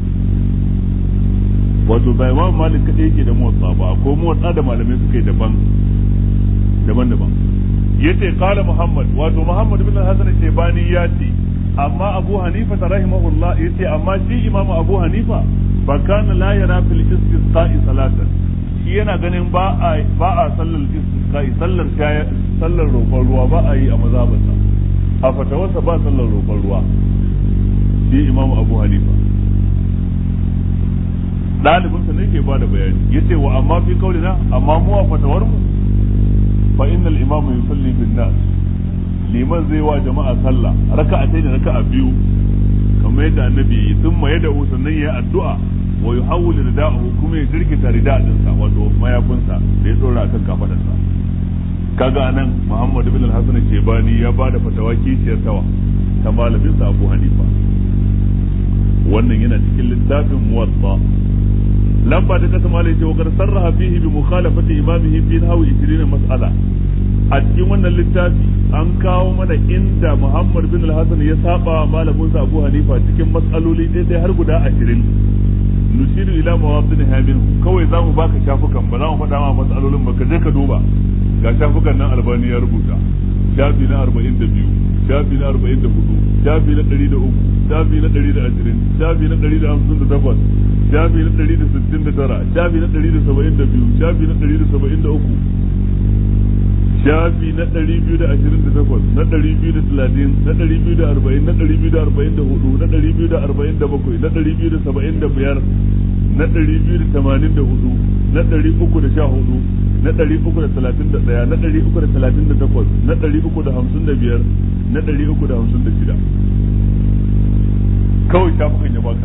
wato ba imam malik kadai yake da motsa ba ko motsa da malamai suka yi daban daban daban yace qala muhammad wato muhammad bin hasan shaybani ya ce amma abu hanifa rahimahullah yace amma shi imam abu hanifa fa kana la yara fil istisqa'i salatan shi yana ganin ba a ba a sallar istisqa'i sallar sallar roƙon ruwa ba a yi a mazhabarsa a fatawarsa ba sallar roƙon ruwa shi imam abu hanifa ɗalibinsa ne ke ba da bayani yace wa amma fi kaulina amma mu a fatawar mu fa innal imamu yusalli bin nas liman zai wa jama'a sallah raka'a da raka'a biyu kamar yadda annabi yi sun maye da sannan ya addu'a wa yuhawwil rida'ahu kuma ya jirkita rida' dinsa wato mayafinsa da ya tsora akan kafadarsa kaga anan Muhammad ibn al-Hasan Shebani ya bada fatawa kiciyar tawa ta malamin sa Abu Hanifa wannan yana cikin littafin Muwatta lamba ta kasa malai ce wakar sarraha fihi bi mukhalafati imamihi fi nahwi 20 mas'ala a cikin wannan littafi an kawo mana inda Muhammad bin al-Hasan ya saba malamin sa Abu Hanifa cikin mas'aloli ɗaya har guda 20 nushiru ila mawadin hamin kawai za mu baka shafukan ba za mu faɗa ma matsalolin ba ka je ka duba ga shafukan nan albani ya rubuta shafi na 42 shafi na 44 shafi na 103 shafi na 120 shafi na 158 shafi na 169 shafi na 172 shafi na 173 shafi na 228 na 230 na 240 na 244 na 247 na 275 na 284 na 314 na 331 na 338 na 355 na 356 kawai shafukan ya baka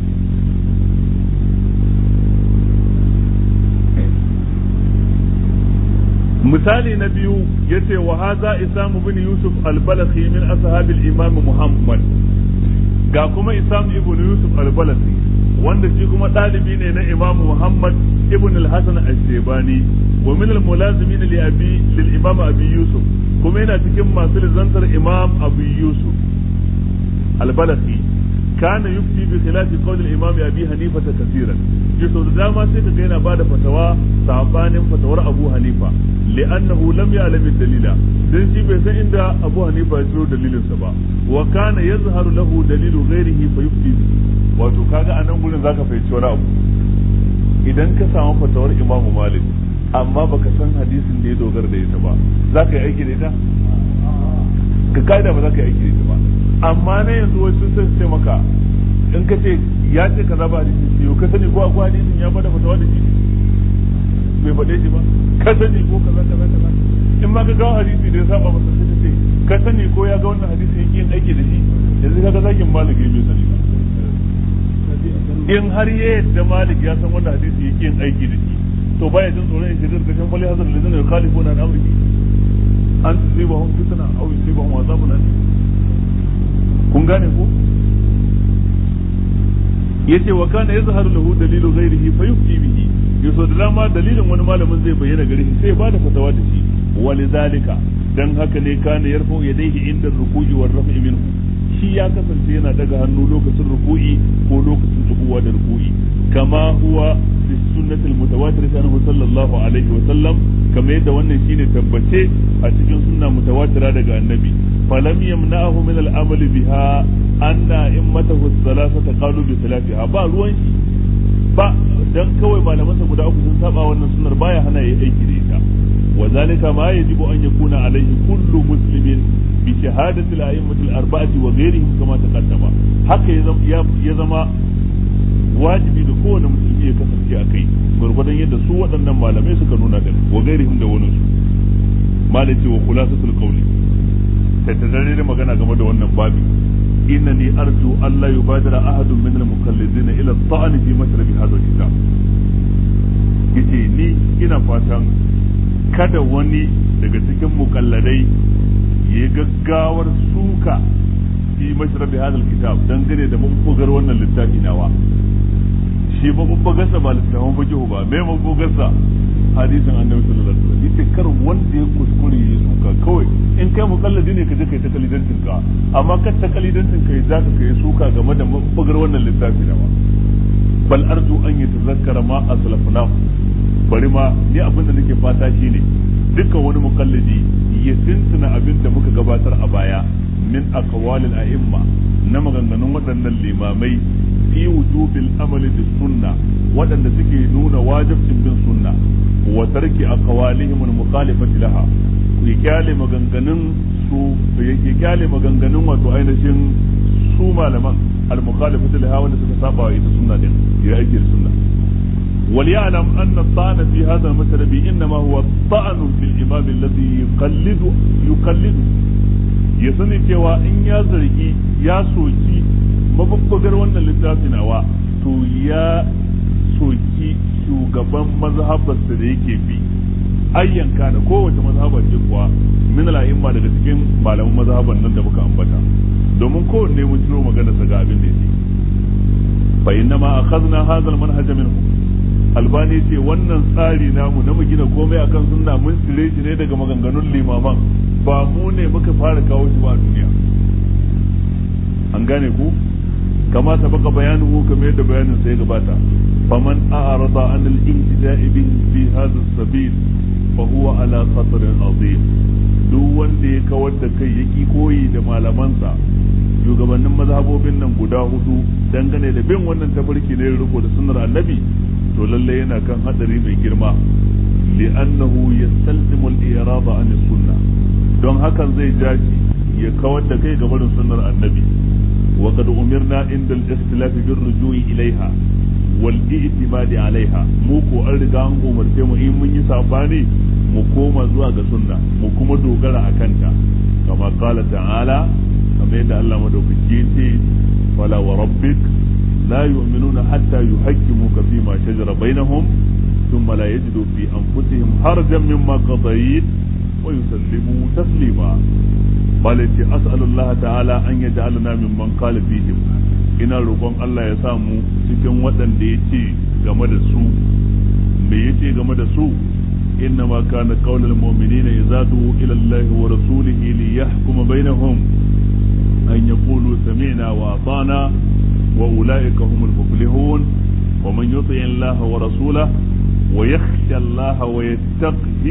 misali na biyu yace wa haza isamu bin yusuf al-balakhi min ashabil imam muhammad ga kuma isam ibn yusuf al-balakhi wanda shi kuma ɗalibi ne na imam muhammad ibn al-hasan al-shaybani wa min al-mulazimin li abi lil imam abi yusuf kuma yana cikin masu lizantar imam abu yusuf al-balakhi kana yufti bi khilafi qawl al-imam abi hanifa kaseeran yaso da dama sai kaga yana bada fatawa sabanin fatawar abu hanifa li'annahu lam ya'lam dalila dan shi bai san inda abu hanifa ya ciro dalilin sa ba wa kana yazharu lahu dalilu ghairihi fa yufti wato kaga anan gurin zaka fahimci wani abu idan ka samu fatawar imamu malik amma baka san hadisin da ya dogara da ita ba zaka yi aiki da ita ka kaida ba za ka yi aiki da ita ba amma na yanzu wasu sun ce maka in ka ce ya ce kaza ba hadisin ce ka sani ko akwai hadisin ya bada fatawa da shi bai faɗe shi ba ka sani ko kaza kaza kaza in ma ka gawo hadisi da ya saba masa sai ka ce ka sani ko ya ga wannan hadisi yake yin aiki da shi yanzu ka ga zakin malik ya bai sani ba in har ya yadda malik ya san wannan hadisi yake yin aiki da shi to baya jin tsoron ya shigar da kan bali hazar da zai khalifu na amriki an tusibahum fitna aw yusibahum azabun alim kun gane ko yace wa kana yazharu lahu dalilu ghairihi fa yufti bihi yaso da dama dalilin wani malamin zai bayyana gare shi sai ba da fatawa da shi walidhalika dan haka ne kana yarfu yadayhi inda ruku'i war raf'i minhu shi ya kasance yana daga hannu lokacin ruku'i ko lokacin tsubuwa da ruku'i kama huwa fi sunnati al-mutawatir anhu sallallahu alaihi wa sallam kamar yadda wannan shine tabbace a cikin sunna mutawatira daga annabi falam yamna'ahu min al-amali biha anna immatahu thalathata qalu bi salatiha ba ruwan shi ba dan kawai malamansa guda uku sun saba wannan sunnar baya hana yayi aiki da ita wa zalika ma yajibu an yakuna alaihi kullu muslimin bi shahadati al-a'immati al-arba'ati wa ghayrihim kama taqaddama haka ya zama wajibi da kowane musulmi ya kasance a kai gwargwadon yadda su waɗannan malamai suka nuna da wa gairihim da wani su malai ce wa khulasatul qawli tattare da magana game da wannan babi innani arju Allah yubadira ahadun min al-mukallidin ila at-ta'n fi mashrabi hadha al-kitab yace ni ina fatan kada wani daga cikin mukalladai ya gaggawar suka fi mashrabi hadha al-kitab dangane da mabugar wannan littafi nawa shi mabugarsa ba littafin fiqh ba me mabugarsa hadisin annabi sallallahu alaihi wasallam yace kar wanda ya kuskure ya suka kawai in kai mukalladi ne ka je kai ta kalidancin ka amma kar ta kalidancin kai za ka kai suka game da mabugar wannan littafi nawa bal arju an yatazakkara ma aslafna bari ma ni abin da nake fata shine dukkan wani mukallidi ya tuntuna abin da muka gabatar a baya min aqwalil a'imma na maganganun waɗannan limamai fi wujubil amali bis sunna waɗanda suke nuna wajibcin bin sunna wa tarki aqwalihim al mukhalifati laha ya kyale maganganun su ya kyale maganganun wato ainihin su malaman al mukhalifati laha wanda suka saba wa ita sunna din ya aiki da sunna وليعلم أن الطعن في هذا المشرب إنما هو طعن في الإمام الذي يقلد يقلد يسني cewa in ya zargi ya soki mabubbugar wannan littafi nawa to ya soki shugaban mazhabarsa da yake bi ayyanka da kowace mazhabar ce kuwa min al'imma daga cikin malaman mazhaban nan da muka ambata domin kowanne mun ciro magana sa ga abin da yake fa inna ma akhadna hadha al-manhaj minhu albani ce wannan tsari namu na mu gina komai akan sunna mun cire shi ne daga maganganun limaman ba mu ne muka fara kawo shi ba a duniya an gane ku kama sabaka bayanuhu kamar yadda bayanin sai gabata faman a'rada an al-ihtida'i bihi fi hadha as-sabil fa huwa ala khatrin azim duk wanda ya kawar da kai yaki koyi da malamansa shugabannin mazhabobin nan guda hudu dangane da bin wannan tafarki ne riko da sunnar annabi to lalle yana kan hadari mai girma li'annahu yastalzimu al-irada an sunna don hakan zai jaci ya kawar da kai ga barin sunnar annabi wa qad umirna inda al-ikhtilaf bir rujui ilaiha wal i'timadi alaiha mu ko an riga an umarce mu in mun yi sabani mu koma zuwa ga sunna mu kuma dogara akan ta kama qala ta'ala kamar yadda Allah madaukaki ya ce fala wa rabbik لا يؤمنون حتى يحكموك فيما شجر بينهم ثم لا يجدوا في أنفسهم حرجا مما قضيت ويسلموا تسليما بل أسأل الله تعالى أن يجعلنا ممن قال فيهم ina roƙon Allah ya samu cikin waɗanda ya ce game da su me ya ce game da su inna ma kana qaulul mu'minina idza du'u ila Allah wa rasulihi li yahkuma bainahum an yaqulu sami'na wa ata'na وأولئك هم المفلحون ومن يطع الله ورسوله ويخشى الله ويتقه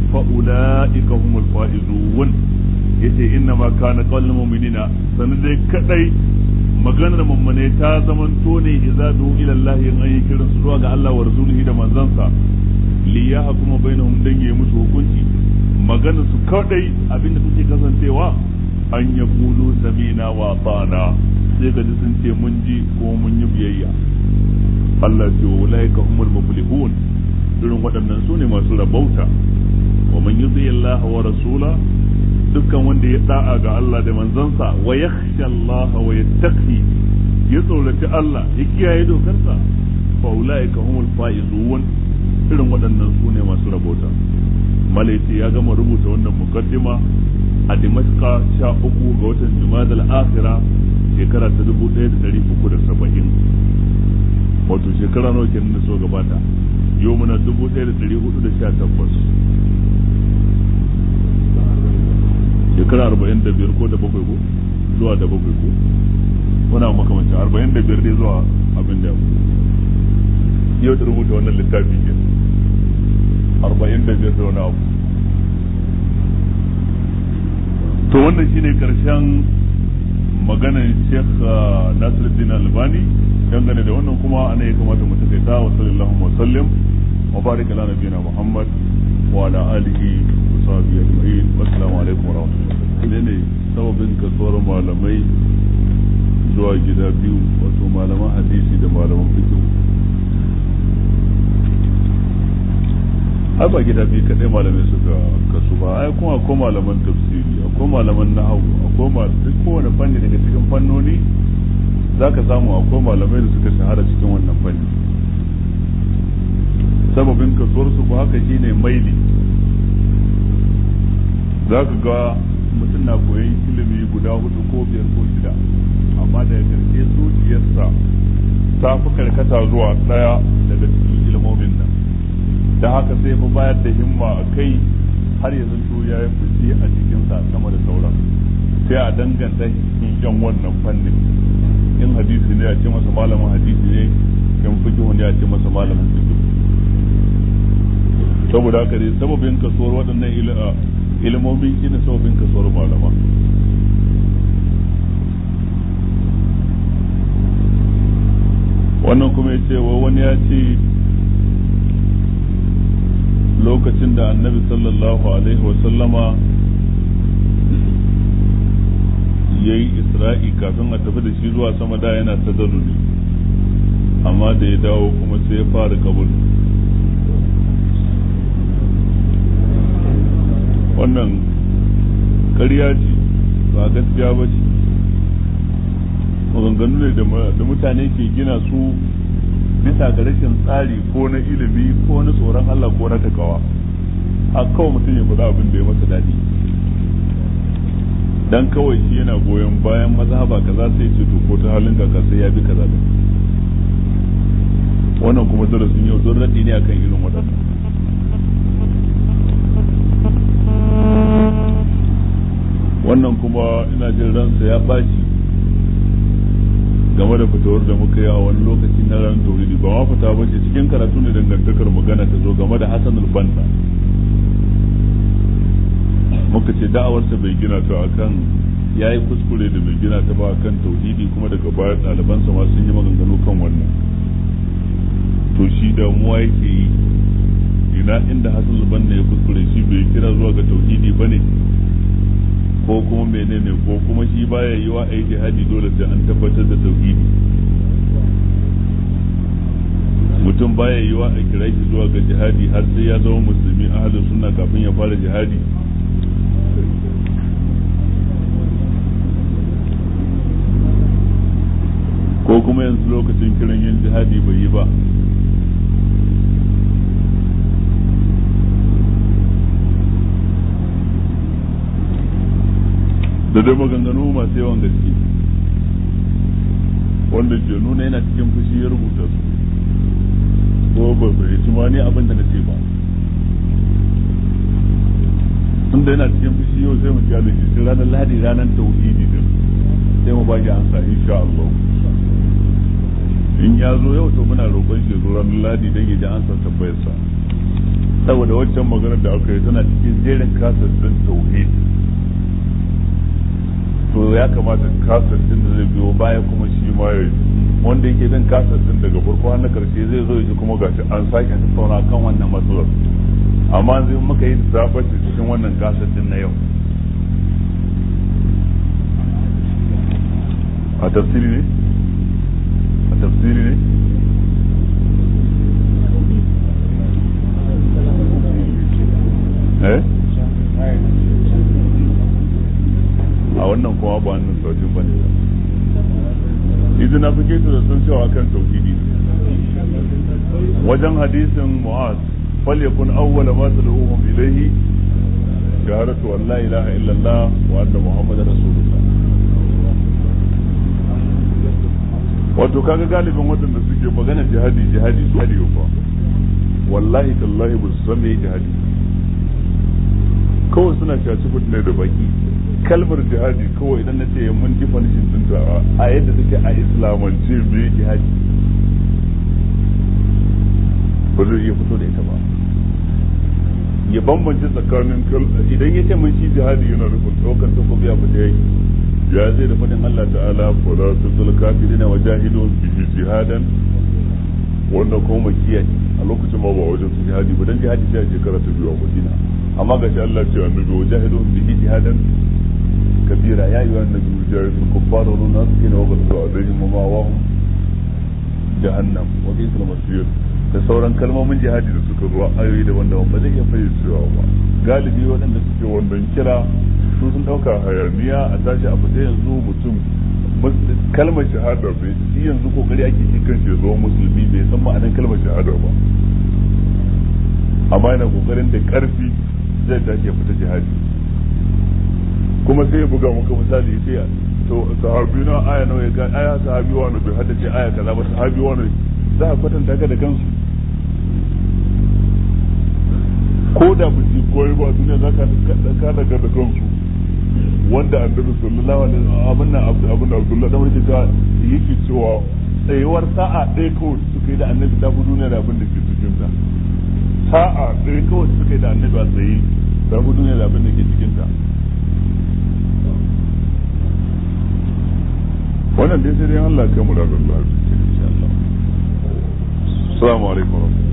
فأولئك هم الفائزون yace inna ma kana qawlul mu'minina sanan dai kadai maganar mummune ta zamanto ne idza du ila Allah in ayi kiran su zuwa ga Allah wa rasulihi da manzansa li yahkuma bainahum dan yi musu hukunci maganar su kadai abinda take kasancewa an yaqulu samina wa atana sai ka ji sun ce mun ji ko mun yi biyayya Allah ce wa ulaika humul muflihun irin waɗannan su ne masu rabauta wa man yuti Allah wa rasula dukkan wanda ya da'a ga Allah da manzansa wa yakhsha Allah wa yattaqi ya tsoraci Allah ya kiyaye dokarsa fa ulaika humul faizun irin waɗannan su ne masu rabauta malaiti ya gama rubuta wannan mukaddima a Dimashqa sha uku ga watan Jumada al-Akhirah shekara ta dubu ɗaya da ɗari uku da saba'in wato shekara nawa kenan da so gabata yau muna dubu ɗaya da ɗari hudu da sha takwas shekara arba'in da biyar ko da bakwai ko zuwa da bakwai ko wani abu makamancin arba'in da biyar dai zuwa abin da yau da rubuta wannan littafi ke arba'in da biyar da wani abu to wannan shine karshen maganar Sheikh Nasiruddin Albani dangane da wannan kuma ana ya kamata mu takaita wa sallallahu wa sallim wa barika ala nabiyina Muhammad wa ala alihi wa sahbihi ajma'in assalamu alaikum wa rahmatullahi ne sababin kasuwar malamai zuwa gida biyu wato malaman hadisi da malaman fiqh ai ba gida biyu kadai malamai suka kasu ba ai kuma akwai malaman tafsiri akwai malaman nahawu akwai masu duk kowane fanni daga cikin fannoni zaka samu akwai malamai da suka shahara cikin wannan fanni sababin kasuwar su ko haka shine maili zaka ga mutum na koyon ilimi guda hudu ko biyar ko shida amma daga karshe zuciyarsa ta fi karkata zuwa daya daga cikin ilmomin nan da haka sai mu bayar da himma a kai har ya zanto ya yi fice a cikinsa sama da sauran sai a danganta cikin yan wannan fannin in hadisi ne a ce masa malamin hadisi ne in fikihu ne a ce masa malamin fikihu saboda haka dai sababin kasuwar waɗannan ilimomi shine sababin kasuwar malama wannan kuma ya ce wa wani ya ce lokacin da annabi sallallahu alaihi wasallama ya yi isra'i kafin a tafi da shi zuwa sama da yana ta ne amma da ya dawo kuma sai ya fara kabul wannan ƙarya ce ba gaskiya ba ce maganganu ne da mutane ke gina su bisa ga rashin tsari ko na ilimi ko na tsoron Allah ko na takawa a kawai mutum ya faɗa abin da ya masa daɗi dan kawai shi yana goyon bayan mazhaba kaza sai ce to ko ta halin kaka sai ya bi kaza da wannan kuma darasin yau don raɗi ne akan irin waɗannan wannan kuma ina jin ransa ya ɓaci game da fitowar da muka yi a wani lokaci na ran tauridi ba ma fita ba ce cikin karatu ne dangantakar magana ta zo game da Hassan al-Banna muka ce da'awarsa bai gina ta akan ya yi kuskure da bai gina ta ba akan tauhidi kuma daga baya ɗalibansa ma sun yi maganganu kan wannan to shi damuwa yake yi ina inda Hassan al-Banna ya kuskure shi bai kira zuwa ga tauhidi ba ne ko kuma menene ko kuma shi baya yi wa aiki jihadi dole sai an tabbatar da tauhidi mutum baya yi wa a kira shi zuwa ga jihadi har sai ya zama musulmi ahalin sunna kafin ya fara jihadi ko kuma yanzu lokacin kiran yin jihadi bai yi ba da dai maganganu masu yawan gaske wanda ke nuna yana cikin fushi ya rubuta su ko ba bai ci ma ni abin da na ce ba tun da yana cikin fushi yau sai mu kyale shi sai ranar lahadi ranar tauhidi din sai mu baki ansa insha Allah in ya zo yau to muna roƙon shi zo ranar lahadi dan ya ji ansa tambayarsa saboda waccan maganar da aka yi tana cikin jerin kasar din tauhidi to ya kamata kasar din da zai biyo baya kuma shi ma ya wanda yake bin kasar din daga farko har na karshe zai zo ji kuma gashi an sake tattauna kan wannan matsalar amma zai muka yi zaɓar cikin wannan kasar din na yau a tafsiri ne a tafsiri ne eh a wannan kuma ba wannan sautin bane idan na fike da sun cewa kan tauhidi wajen hadisin mu'az falyakun awwala ma tad'uhum ilayhi shahadatu an la ilaha illallah wa anna muhammadar rasulullah wato kaga galibin waɗanda suke magana jihadi jihadi su hadi ba wallahi tallahi ba su san me jihadi kawai suna shaci ne da baki kalmar jihadi kawai idan na ce mun definition dinta a yadda take a islamance me jihadi ba zai iya fito da ita ba ya bambance tsakanin idan ya ce mun shi jihadi yana nufin ɗaukar takobi a fita yaki ya zai da faɗin Allah ta'ala fala tusul kafirina wa jahidun bihi jihadan wannan kuma makiya a lokacin ma ba wajen su jihadi ba dan jihadi sai a shekara ta biyu a Madina amma ga shi Allah ce annabi wa jahidun bihi jihadan kabira ya yi wannan nabi mujahidul kuffar wa munafiqina wa basu alaihim wa ma'awahum jahannam wa bi'sal masir da sauran kalmomin jihadi da suka zuwa ayoyi daban-daban ba zai iya fayyacewa ba galibi waɗanda suke wannan kira su sun ɗauka hayaniya a tashi a fita yanzu mutum kalmar shahada bai shi yanzu kokari ake shi kan shi zama musulmi bai san ma'anar kalmar shahada ba amma yana kokarin da karfi zai tashi ya fita jihadi kuma sai ya buga maka misali sai to sahabi na aya nawa ya ga aya sahabi wani bai haddace aya kaza ba sahabi wani za a kwatanta ka da kansu ko da ba su koyi ba duniya za ka daga da kansu wanda annabi sallallahu alaihi wasallam abin nan abin Abdullah dan wani ta yake cewa tsayuwar sa'a ɗaya kawai suka yi da annabi ta fi duniya da abin da ke cikin ta sa'a ɗaya kawai suka yi da annabi a tsaye ta fi duniya da abin da ke cikin ta wannan dai sai dai Allah ya kai mu da Allah insha Allah assalamu alaikum